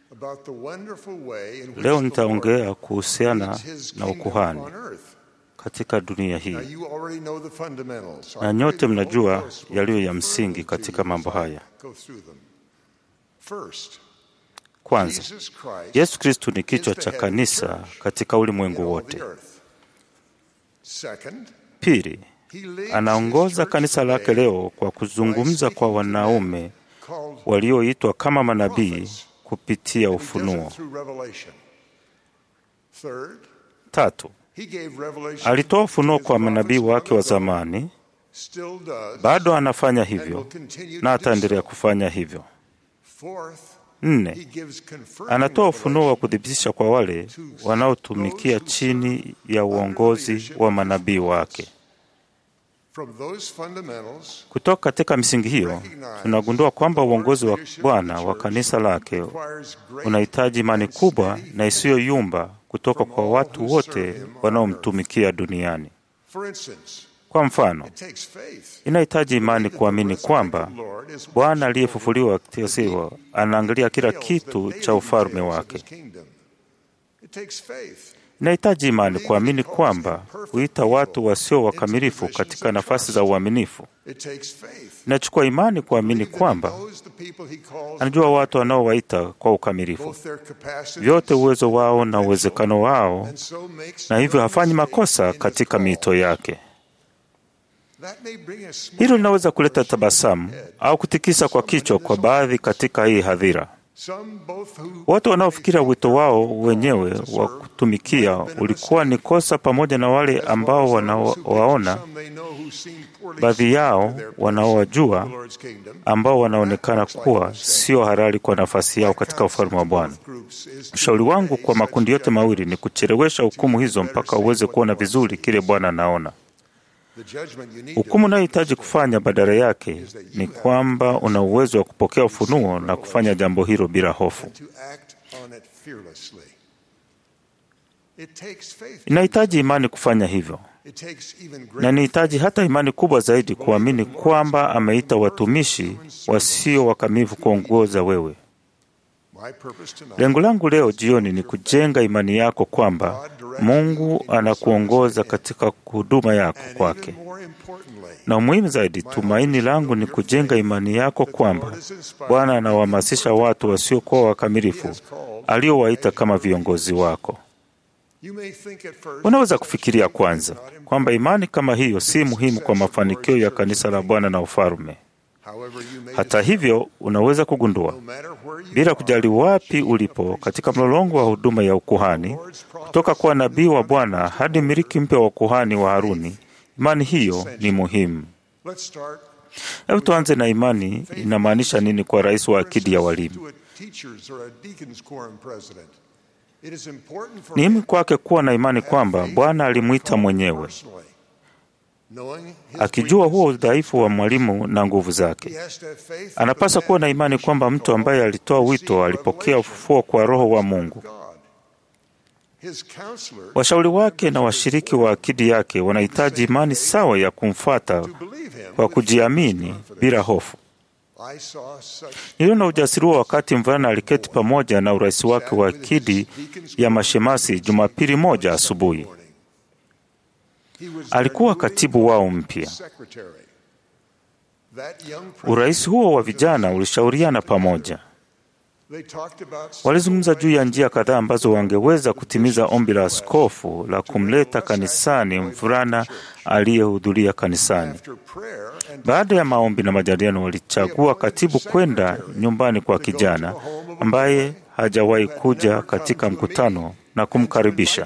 leo nitaongea kuhusiana na ukuhani katika dunia hii, na nyote mnajua yaliyo ya msingi katika mambo haya. Kwanza, Yesu Kristu ni kichwa cha kanisa katika ulimwengu wote. Pili, anaongoza kanisa lake leo kwa kuzungumza kwa wanaume walioitwa kama manabii kupitia ufunuo. Tatu, alitoa ufunuo kwa manabii wake wa zamani, bado anafanya hivyo na ataendelea kufanya hivyo. Nne, anatoa ufunuo wa kuthibitisha kwa wale wanaotumikia chini ya uongozi wa manabii wake. Kutoka katika misingi hiyo, tunagundua kwamba uongozi wa Bwana wa kanisa lake unahitaji imani kubwa na isiyoyumba kutoka kwa watu wote wanaomtumikia duniani. Kwa mfano, inahitaji imani kuamini kwamba Bwana aliyefufuliwa kisiwa anaangalia kila kitu cha ufalme wake. Inahitaji imani kuamini kwamba huita watu wasio wakamilifu katika nafasi za uaminifu. Inachukua imani kuamini kwamba anajua watu anaowaita kwa ukamilifu, vyote uwezo wao na uwezekano wao, na hivyo hafanyi makosa katika miito yake. Hilo linaweza kuleta tabasamu au kutikisa kwa kichwa kwa baadhi katika hii hadhira. Watu wanaofikiria wito wao wenyewe wa kutumikia ulikuwa ni kosa, pamoja na wale ambao wanawaona, baadhi yao wanaowajua, ambao wanaonekana kuwa sio halali kwa nafasi yao katika ufalme wa Bwana. Ushauri wangu kwa makundi yote mawili ni kuchelewesha hukumu hizo mpaka uweze kuona vizuri kile Bwana anaona. Hukumu unayohitaji kufanya badala yake ni kwamba una uwezo wa kupokea ufunuo na kufanya jambo hilo bila hofu. Inahitaji imani kufanya hivyo, na nihitaji hata imani kubwa zaidi kuamini kwamba ameita watumishi wasio wakamilifu kuongoza wewe. Lengo langu leo jioni ni kujenga imani yako kwamba Mungu anakuongoza katika huduma yako kwake, na umuhimu zaidi, tumaini langu ni kujenga imani yako kwamba Bwana anawahamasisha watu wasiokuwa wakamilifu aliowaita kama viongozi wako. Unaweza kufikiria kwanza kwamba imani kama hiyo si muhimu kwa mafanikio ya kanisa la Bwana na ufalme. Hata hivyo, unaweza kugundua bila kujali wapi ulipo katika mlolongo wa huduma ya ukuhani, kutoka kwa nabii wa Bwana hadi miliki mpya wa ukuhani wa Haruni, imani hiyo ni muhimu. Hebu tuanze na imani inamaanisha nini kwa rais wa akidi ya walimu. Ni muhimu kwake kuwa na imani kwamba Bwana alimwita mwenyewe, akijua huo udhaifu wa mwalimu na nguvu zake. Anapaswa kuwa na imani kwamba mtu ambaye alitoa wito alipokea ufufuo kwa Roho wa Mungu. Washauri wake na washiriki wa akidi yake wanahitaji imani sawa ya kumfuata kwa kujiamini bila hofu. Niliona ujasiri huo wakati mvulana aliketi pamoja na urais wake wa akidi ya mashemasi Jumapili moja asubuhi. Alikuwa katibu wao mpya. Urais huo wa vijana ulishauriana pamoja. Walizungumza juu ya njia kadhaa ambazo wangeweza kutimiza ombi la askofu la kumleta kanisani mvulana aliyehudhuria kanisani. Baada ya maombi na majadiliano, walichagua katibu kwenda nyumbani kwa kijana ambaye hajawahi kuja katika mkutano na kumkaribisha.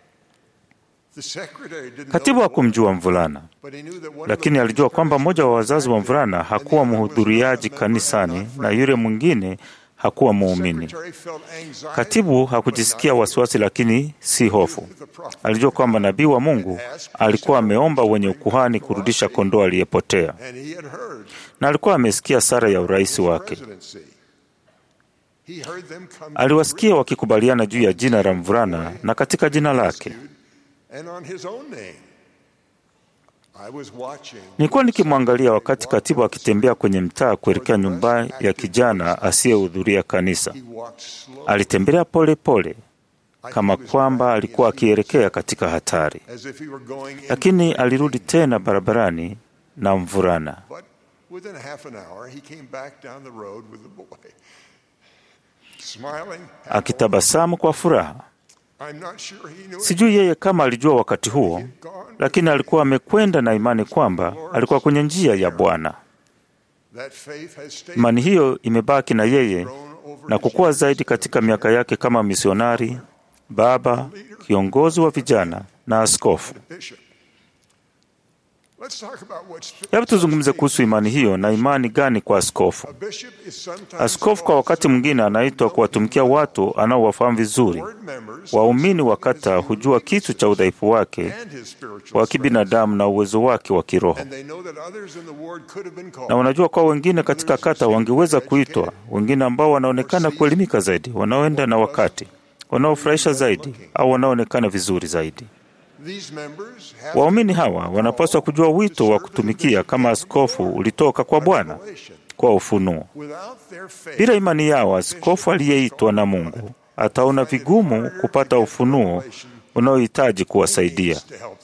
Katibu hakumjua mvulana, lakini alijua kwamba mmoja wa wazazi wa mvulana hakuwa mhudhuriaji kanisani na yule mwingine hakuwa muumini. Katibu hakujisikia wasiwasi, lakini si hofu. Alijua kwamba nabii wa Mungu alikuwa ameomba wenye ukuhani kurudisha kondoo aliyepotea, na alikuwa amesikia sara ya urais wake. Aliwasikia wakikubaliana juu ya jina la mvulana na katika jina lake. Nilikuwa nikimwangalia wakati katibu akitembea kwenye mtaa kuelekea nyumba ya kijana asiyehudhuria kanisa. Alitembelea pole pole kama kwamba alikuwa akielekea katika hatari, lakini alirudi tena barabarani na mvulana. Akitabasamu kwa furaha. Sijui yeye kama alijua wakati huo, lakini alikuwa amekwenda na imani kwamba alikuwa kwenye njia ya Bwana. Imani hiyo imebaki na yeye na kukua zaidi katika miaka yake kama misionari, baba, kiongozi wa vijana na askofu. Hebu tuzungumze kuhusu imani hiyo na imani gani kwa askofu. Askofu kwa wakati mwingine anaitwa kuwatumikia watu anaowafahamu vizuri. Waumini wa kata hujua kitu cha udhaifu wake wa kibinadamu na uwezo wake wa kiroho, na wanajua kwa wengine katika kata wangeweza kuitwa, wengine ambao wanaonekana kuelimika zaidi, wanaoenda na wakati, wanaofurahisha zaidi, au wanaoonekana vizuri zaidi. Waumini hawa wanapaswa kujua wito wa kutumikia kama askofu ulitoka kwa Bwana kwa ufunuo. Bila imani yao, askofu aliyeitwa na Mungu ataona vigumu kupata ufunuo unaohitaji kuwasaidia.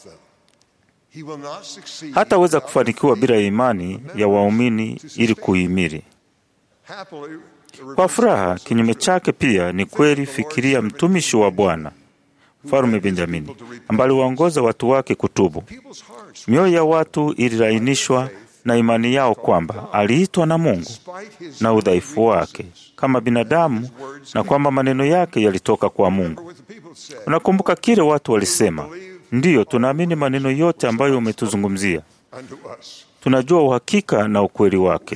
Hataweza kufanikiwa bila imani ya waumini ili kuhimili. Kwa furaha, kinyume chake pia ni kweli. Fikiria mtumishi wa Bwana Mfalume Benjamini ambaye aliwaongoza watu wake kutubu. Mioyo ya watu ililainishwa na imani yao kwamba aliitwa na Mungu na udhaifu wake kama binadamu na kwamba maneno yake yalitoka kwa Mungu. Unakumbuka kile watu walisema? Ndiyo, tunaamini maneno yote ambayo umetuzungumzia. Tunajua uhakika na ukweli wake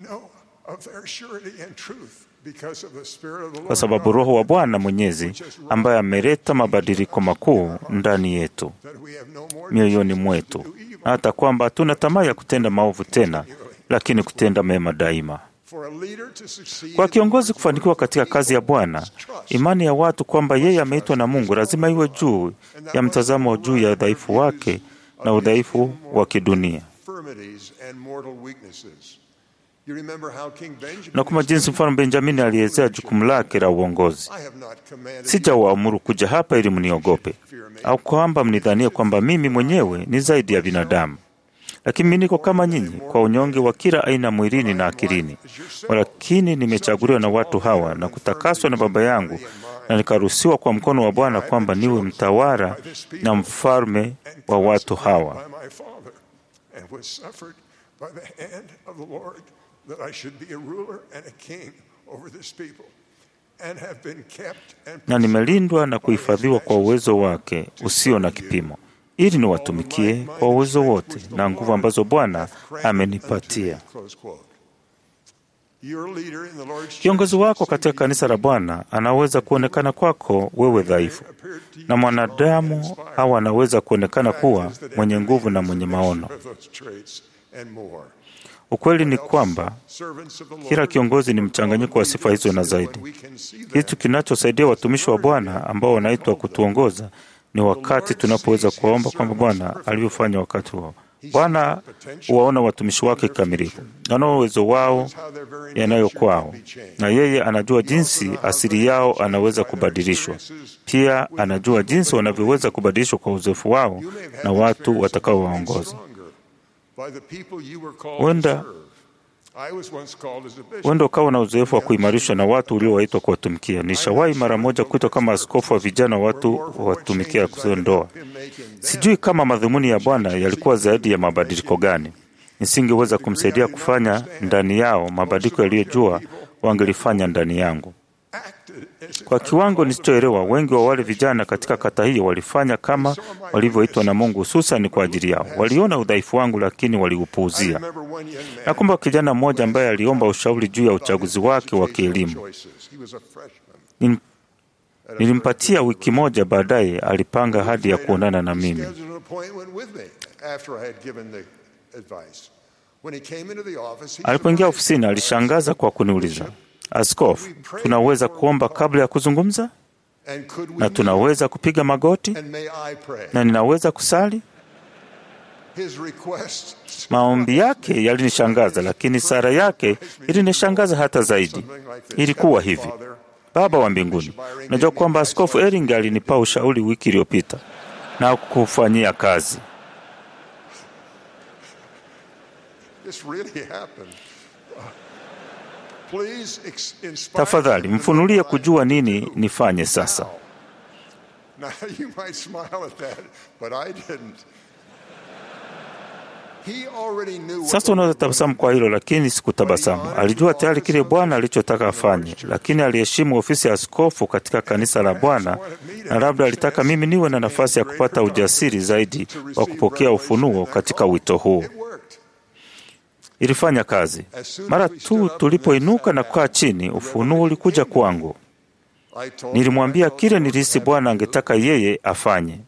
kwa sababu Roho wa Bwana Mwenyezi ambaye ameleta mabadiliko makuu ndani yetu mioyoni mwetu, na hata kwamba hatuna tamaa ya kutenda maovu tena, lakini kutenda mema daima. Kwa kiongozi kufanikiwa katika kazi ya Bwana, imani ya watu kwamba yeye ameitwa na Mungu lazima iwe juu ya mtazamo juu ya udhaifu wake na udhaifu wa kidunia. Na kama jinsi mfalme Benjamini alielezea jukumu lake la uongozi, sijawaamuru kuja hapa ili mniogope au kwamba mnidhanie kwamba mimi mwenyewe ni zaidi ya binadamu, lakini mimi niko kama nyinyi kwa unyonge wa kila aina mwilini na akilini. Walakini nimechaguliwa na watu hawa na kutakaswa na Baba yangu na nikaruhusiwa kwa mkono wa Bwana kwamba niwe mtawala na mfalme wa watu hawa. Na nimelindwa na kuhifadhiwa kwa uwezo wake usio na kipimo, ili niwatumikie kwa uwezo wote na nguvu ambazo Bwana amenipatia. Kiongozi wako katika kanisa la Bwana anaweza kuonekana kwako wewe dhaifu, na mwanadamu au anaweza kuonekana kuwa mwenye nguvu na mwenye maono. Ukweli ni kwamba kila kiongozi ni mchanganyiko wa sifa hizo na zaidi. Kitu kinachosaidia watumishi wa Bwana ambao wanaitwa kutuongoza ni wakati tunapoweza kuwaomba kwamba Bwana alivyofanya wakati huo. Bwana huwaona watumishi wake kikamilifu, anao uwezo wao yanayo kwao, na yeye anajua jinsi asili yao anaweza kubadilishwa. Pia anajua jinsi wanavyoweza kubadilishwa kwa uzoefu wao na watu watakaowaongoza. Huenda huenda ukawa na uzoefu wa kuimarishwa na watu uliowaitwa kuwatumikia. Nishawahi mara moja kuitwa kama askofu wa vijana watu watumikia ndoa. Sijui kama madhumuni ya Bwana yalikuwa zaidi ya mabadiliko gani. Nisingeweza kumsaidia kufanya ndani yao mabadiliko yaliyojua wangelifanya ndani yangu. Kwa kiwango nisichoelewa, wengi wa wale vijana katika kata hiyo walifanya kama walivyoitwa na Mungu, hususan kwa ajili yao. Waliona udhaifu wangu, lakini waliupuuzia. Nakumbuka kijana mmoja ambaye aliomba ushauri juu ya uchaguzi wake wa kielimu. Nilimpatia wiki moja, baadaye alipanga hadi ya kuonana na mimi. Alipoingia ofisini, alishangaza kwa kuniuliza, Askofu, tunaweza kuomba kabla ya kuzungumza? Na tunaweza kupiga magoti? Na ninaweza kusali? Maombi yake yalinishangaza, lakini sara yake ilinishangaza hata zaidi. Ilikuwa hivi: Baba wa mbinguni, najua kwamba Askofu Ering alinipa ushauri wiki iliyopita na kufanyia kazi. Tafadhali mfunulie kujua nini nifanye sasa. Sasa unaweza tabasamu kwa hilo, lakini sikutabasamu. Alijua tayari kile Bwana alichotaka afanye, lakini aliheshimu ofisi ya askofu katika kanisa la Bwana, na labda alitaka mimi niwe na nafasi ya kupata ujasiri zaidi wa kupokea ufunuo katika wito huu. Ilifanya kazi. Mara tu tulipoinuka na kukaa chini, ufunuo ulikuja kwangu. Nilimwambia kile nilihisi Bwana angetaka yeye afanye.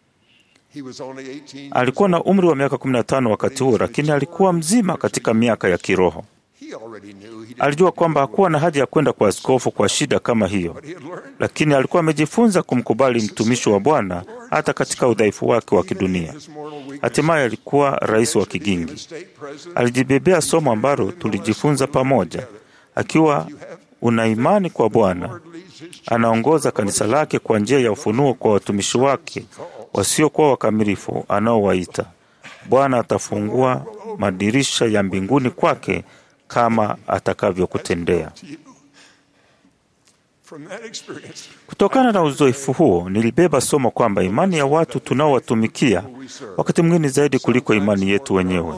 Alikuwa na umri wa miaka 15 wakati huo, lakini alikuwa mzima katika miaka ya kiroho. Alijua kwamba hakuwa na haja ya kwenda kwa askofu kwa shida kama hiyo, lakini alikuwa amejifunza kumkubali mtumishi wa Bwana hata katika udhaifu wake wa kidunia. Hatimaye alikuwa rais wa kigingi. Alijibebea somo ambalo tulijifunza pamoja. Akiwa una imani kwa Bwana, anaongoza kanisa lake kwa njia ya ufunuo kwa watumishi wake wasiokuwa wakamilifu anaowaita. Bwana atafungua madirisha ya mbinguni kwake kama atakavyokutendea. Kutokana na uzoefu huo, nilibeba somo kwamba imani ya watu tunaowatumikia wakati mwingine zaidi kuliko imani yetu wenyewe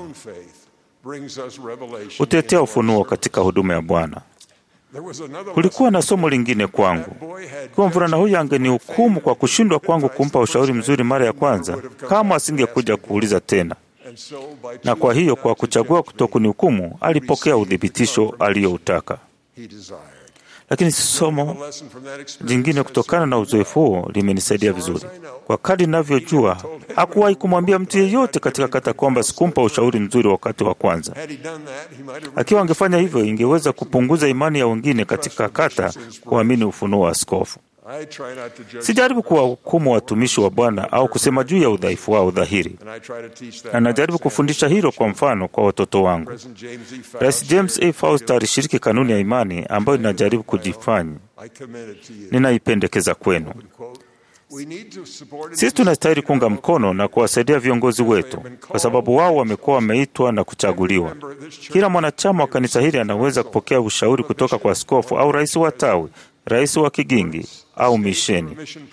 hutetea ufunuo katika huduma ya Bwana. Kulikuwa na somo lingine kwangu. Ikiwa mvulana huyu angenihukumu kwa kushindwa kwangu kumpa ushauri mzuri mara ya kwanza, kama asingekuja kuuliza tena. Na kwa hiyo, kwa kuchagua kutokunihukumu, alipokea uthibitisho aliyoutaka. lakini somo jingine kutokana na uzoefu huo limenisaidia vizuri. Kwa kadri ninavyojua, hakuwahi kumwambia mtu yeyote katika kata kwamba sikumpa ushauri mzuri wakati wa kwanza. Akiwa angefanya hivyo, ingeweza kupunguza imani ya wengine katika kata kuamini ufunuo wa askofu. Sijaribu kuwahukumu watumishi wa Bwana au kusema juu ya udhaifu wao dhahiri, na najaribu kufundisha hilo kwa mfano kwa watoto wangu. Rais James A. Faust alishiriki kanuni ya imani ambayo ninajaribu kujifanya ninaipendekeza kwenu. Sisi tunastahili kuunga mkono na kuwasaidia viongozi wetu, kwa sababu wao wamekuwa wameitwa na kuchaguliwa. Kila mwanachama wa kanisa hili anaweza kupokea ushauri kutoka kwa askofu au rais wa tawi, rais wa kigingi au misheni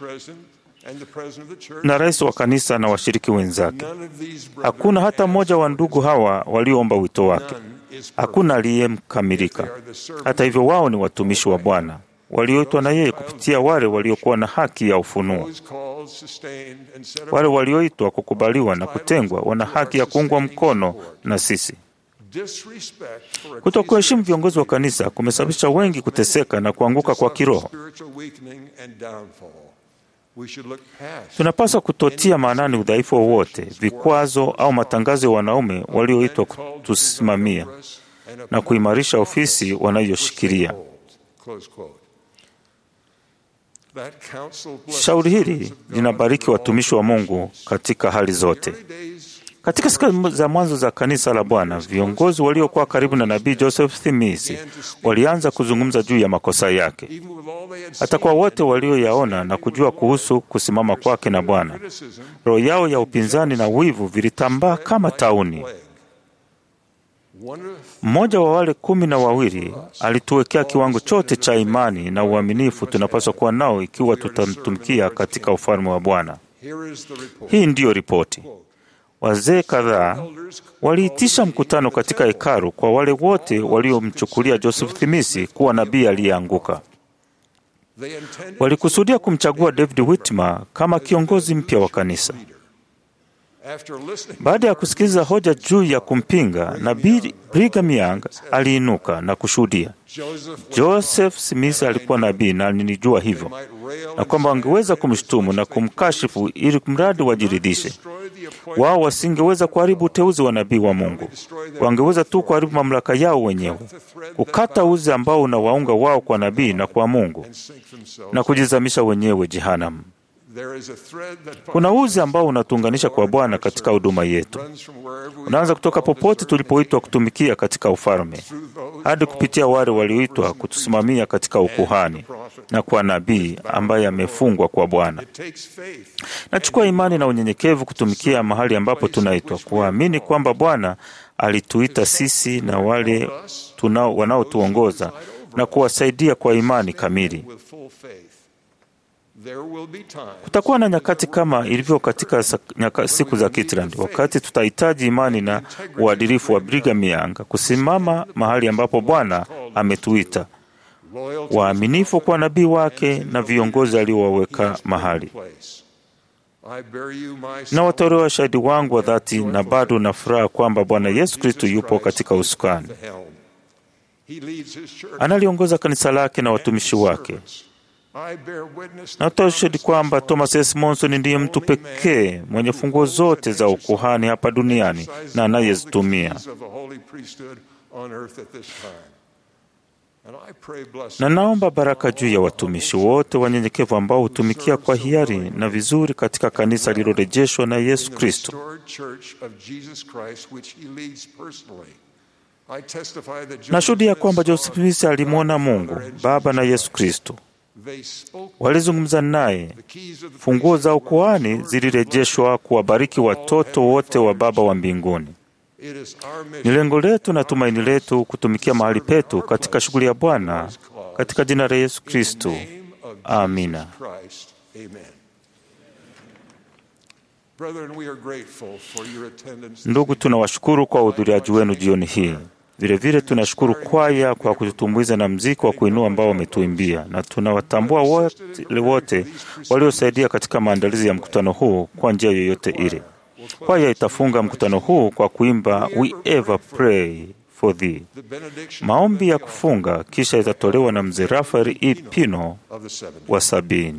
na rais wa kanisa na washiriki wenzake. Hakuna hata mmoja wa ndugu hawa walioomba wito wake. Hakuna aliyemkamilika. Hata hivyo, wao ni watumishi wa Bwana walioitwa na yeye kupitia wale waliokuwa na haki ya ufunuo. Wale walioitwa kukubaliwa na kutengwa wana haki ya kuungwa mkono na sisi. Kutokuheshimu viongozi wa kanisa kumesababisha wengi kuteseka na kuanguka kwa kiroho. Tunapaswa kutotia maanani udhaifu wowote, vikwazo au matangazo ya wanaume walioitwa kutusimamia na kuimarisha ofisi wanayoshikilia. Shauri hili linabariki watumishi wa Mungu katika hali zote. Katika siku za mwanzo za kanisa la Bwana, viongozi waliokuwa karibu na nabii Joseph Smith walianza kuzungumza juu ya makosa yake. Hata kwa wote walioyaona na kujua kuhusu kusimama kwake na Bwana, roho yao ya upinzani na wivu vilitambaa kama tauni. Mmoja wa wale kumi na wawili alituwekea kiwango chote cha imani na uaminifu tunapaswa kuwa nao ikiwa tutamtumikia katika ufalme wa Bwana. Hii ndiyo ripoti. Wazee kadhaa waliitisha mkutano katika hekalu kwa wale wote waliomchukulia Joseph Smith kuwa nabii aliyeanguka. Walikusudia kumchagua David Whitmer kama kiongozi mpya wa kanisa. Baada ya kusikiliza hoja juu ya kumpinga, nabii Brigham Young aliinuka na kushuhudia. Joseph Smith alikuwa nabii na nilijua hivyo, na kwamba wangeweza kumshutumu na kumkashifu ili mradi wajiridhishe. Wao wasingeweza kuharibu uteuzi wa nabii wa Mungu, wangeweza tu kuharibu mamlaka yao wenyewe, kukata uzi ambao unawaunga wao kwa nabii na kwa Mungu, na kujizamisha wenyewe jehanamu. Kuna uzi ambao unatuunganisha kwa Bwana katika huduma yetu. Unaanza kutoka popote tulipoitwa kutumikia katika ufalme hadi kupitia wale walioitwa kutusimamia katika ukuhani na kwa nabii ambaye amefungwa kwa Bwana. Nachukua imani na unyenyekevu kutumikia mahali ambapo tunaitwa, kuamini kwamba Bwana alituita sisi na wale wanaotuongoza na kuwasaidia kwa imani kamili. Kutakuwa na nyakati kama ilivyo katika nyaka, siku za Kitland, wakati tutahitaji imani na uadilifu wa Brigham Young kusimama mahali ambapo Bwana ametuita, waaminifu kwa nabii wake na viongozi aliowaweka mahali. Na watolewa shahidi wangu wa dhati, na bado na furaha kwamba Bwana Yesu Kristo yupo katika usukani, analiongoza kanisa lake na watumishi wake. Natoa ushahidi kwamba Thomas S. Monson ndiye mtu pekee mwenye funguo zote za ukuhani hapa duniani na anayezitumia. Na naomba baraka juu ya watumishi wote wanyenyekevu ambao hutumikia kwa hiari na vizuri katika kanisa lililorejeshwa na Yesu Kristo. Nashuhudia kwamba Joseph Smith alimwona Mungu Baba na Yesu Kristo walizungumza naye. Funguo za ukuhani zilirejeshwa kuwabariki watoto wote wa Baba wa mbinguni. Ni lengo letu na tumaini letu kutumikia mahali petu katika shughuli ya Bwana katika jina la Yesu Kristo, amina. Ndugu, tunawashukuru kwa uhudhuriaji wenu jioni hii. Vilevile tunashukuru kwaya kwa kututumbuiza na mziki wa kuinua ambao wametuimbia, na tunawatambua wote wote waliosaidia katika maandalizi ya mkutano huu kwa njia yoyote ile. Kwaya itafunga mkutano huu kwa kuimba We Ever Pray for thee. Maombi ya kufunga kisha itatolewa na mzee Rafael E. Pino wa sabini.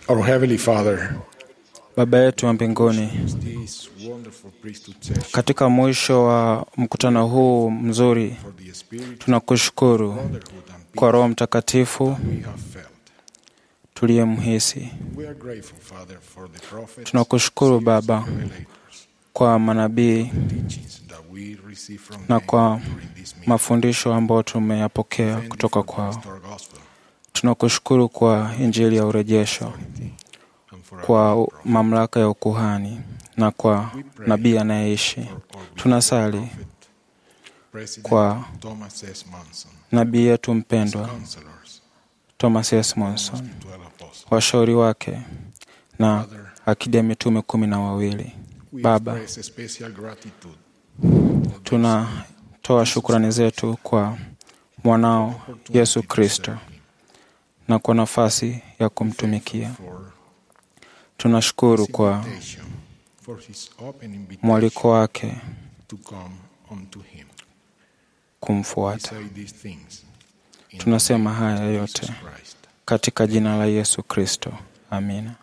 Our Heavenly Father, Baba yetu wa mbinguni, this wonderful priesthood session katika mwisho wa mkutano huu mzuri, for the Spirit, tunakushukuru brotherhood, and kwa peace Roho Mtakatifu we have felt. tuliyemhisi. We are grateful, Father, for the prophets, Tunakushukuru Baba revelators, kwa manabii teachings that we receive from na them kwa during this meeting. mafundisho ambayo tumeyapokea Thank you kutoka for the kwao. pastoral gospel Tunakushukuru kwa Injili ya urejesho, and for our kwa prophet. mamlaka ya ukuhani na kwa nabii anayeishi. For our Tunasali prophet, President kwa Thomas S. Manson, nabii yetu mpendwa counselors, Thomas S. Monson, 12 apostles. washauri wake na akidi ya mitume kumi na wawili. We Baba, express a special gratitude tunatoa shukrani zetu kwa mwanao Yesu Kristo na kwa nafasi ya kumtumikia. for Tunashukuru his kwa invitation, for his open invitation mwaliko wake to come unto him. We kumfuata. say these things in Tunasema the name haya of yote Jesus Christ. katika jina la Yesu Kristo, amina.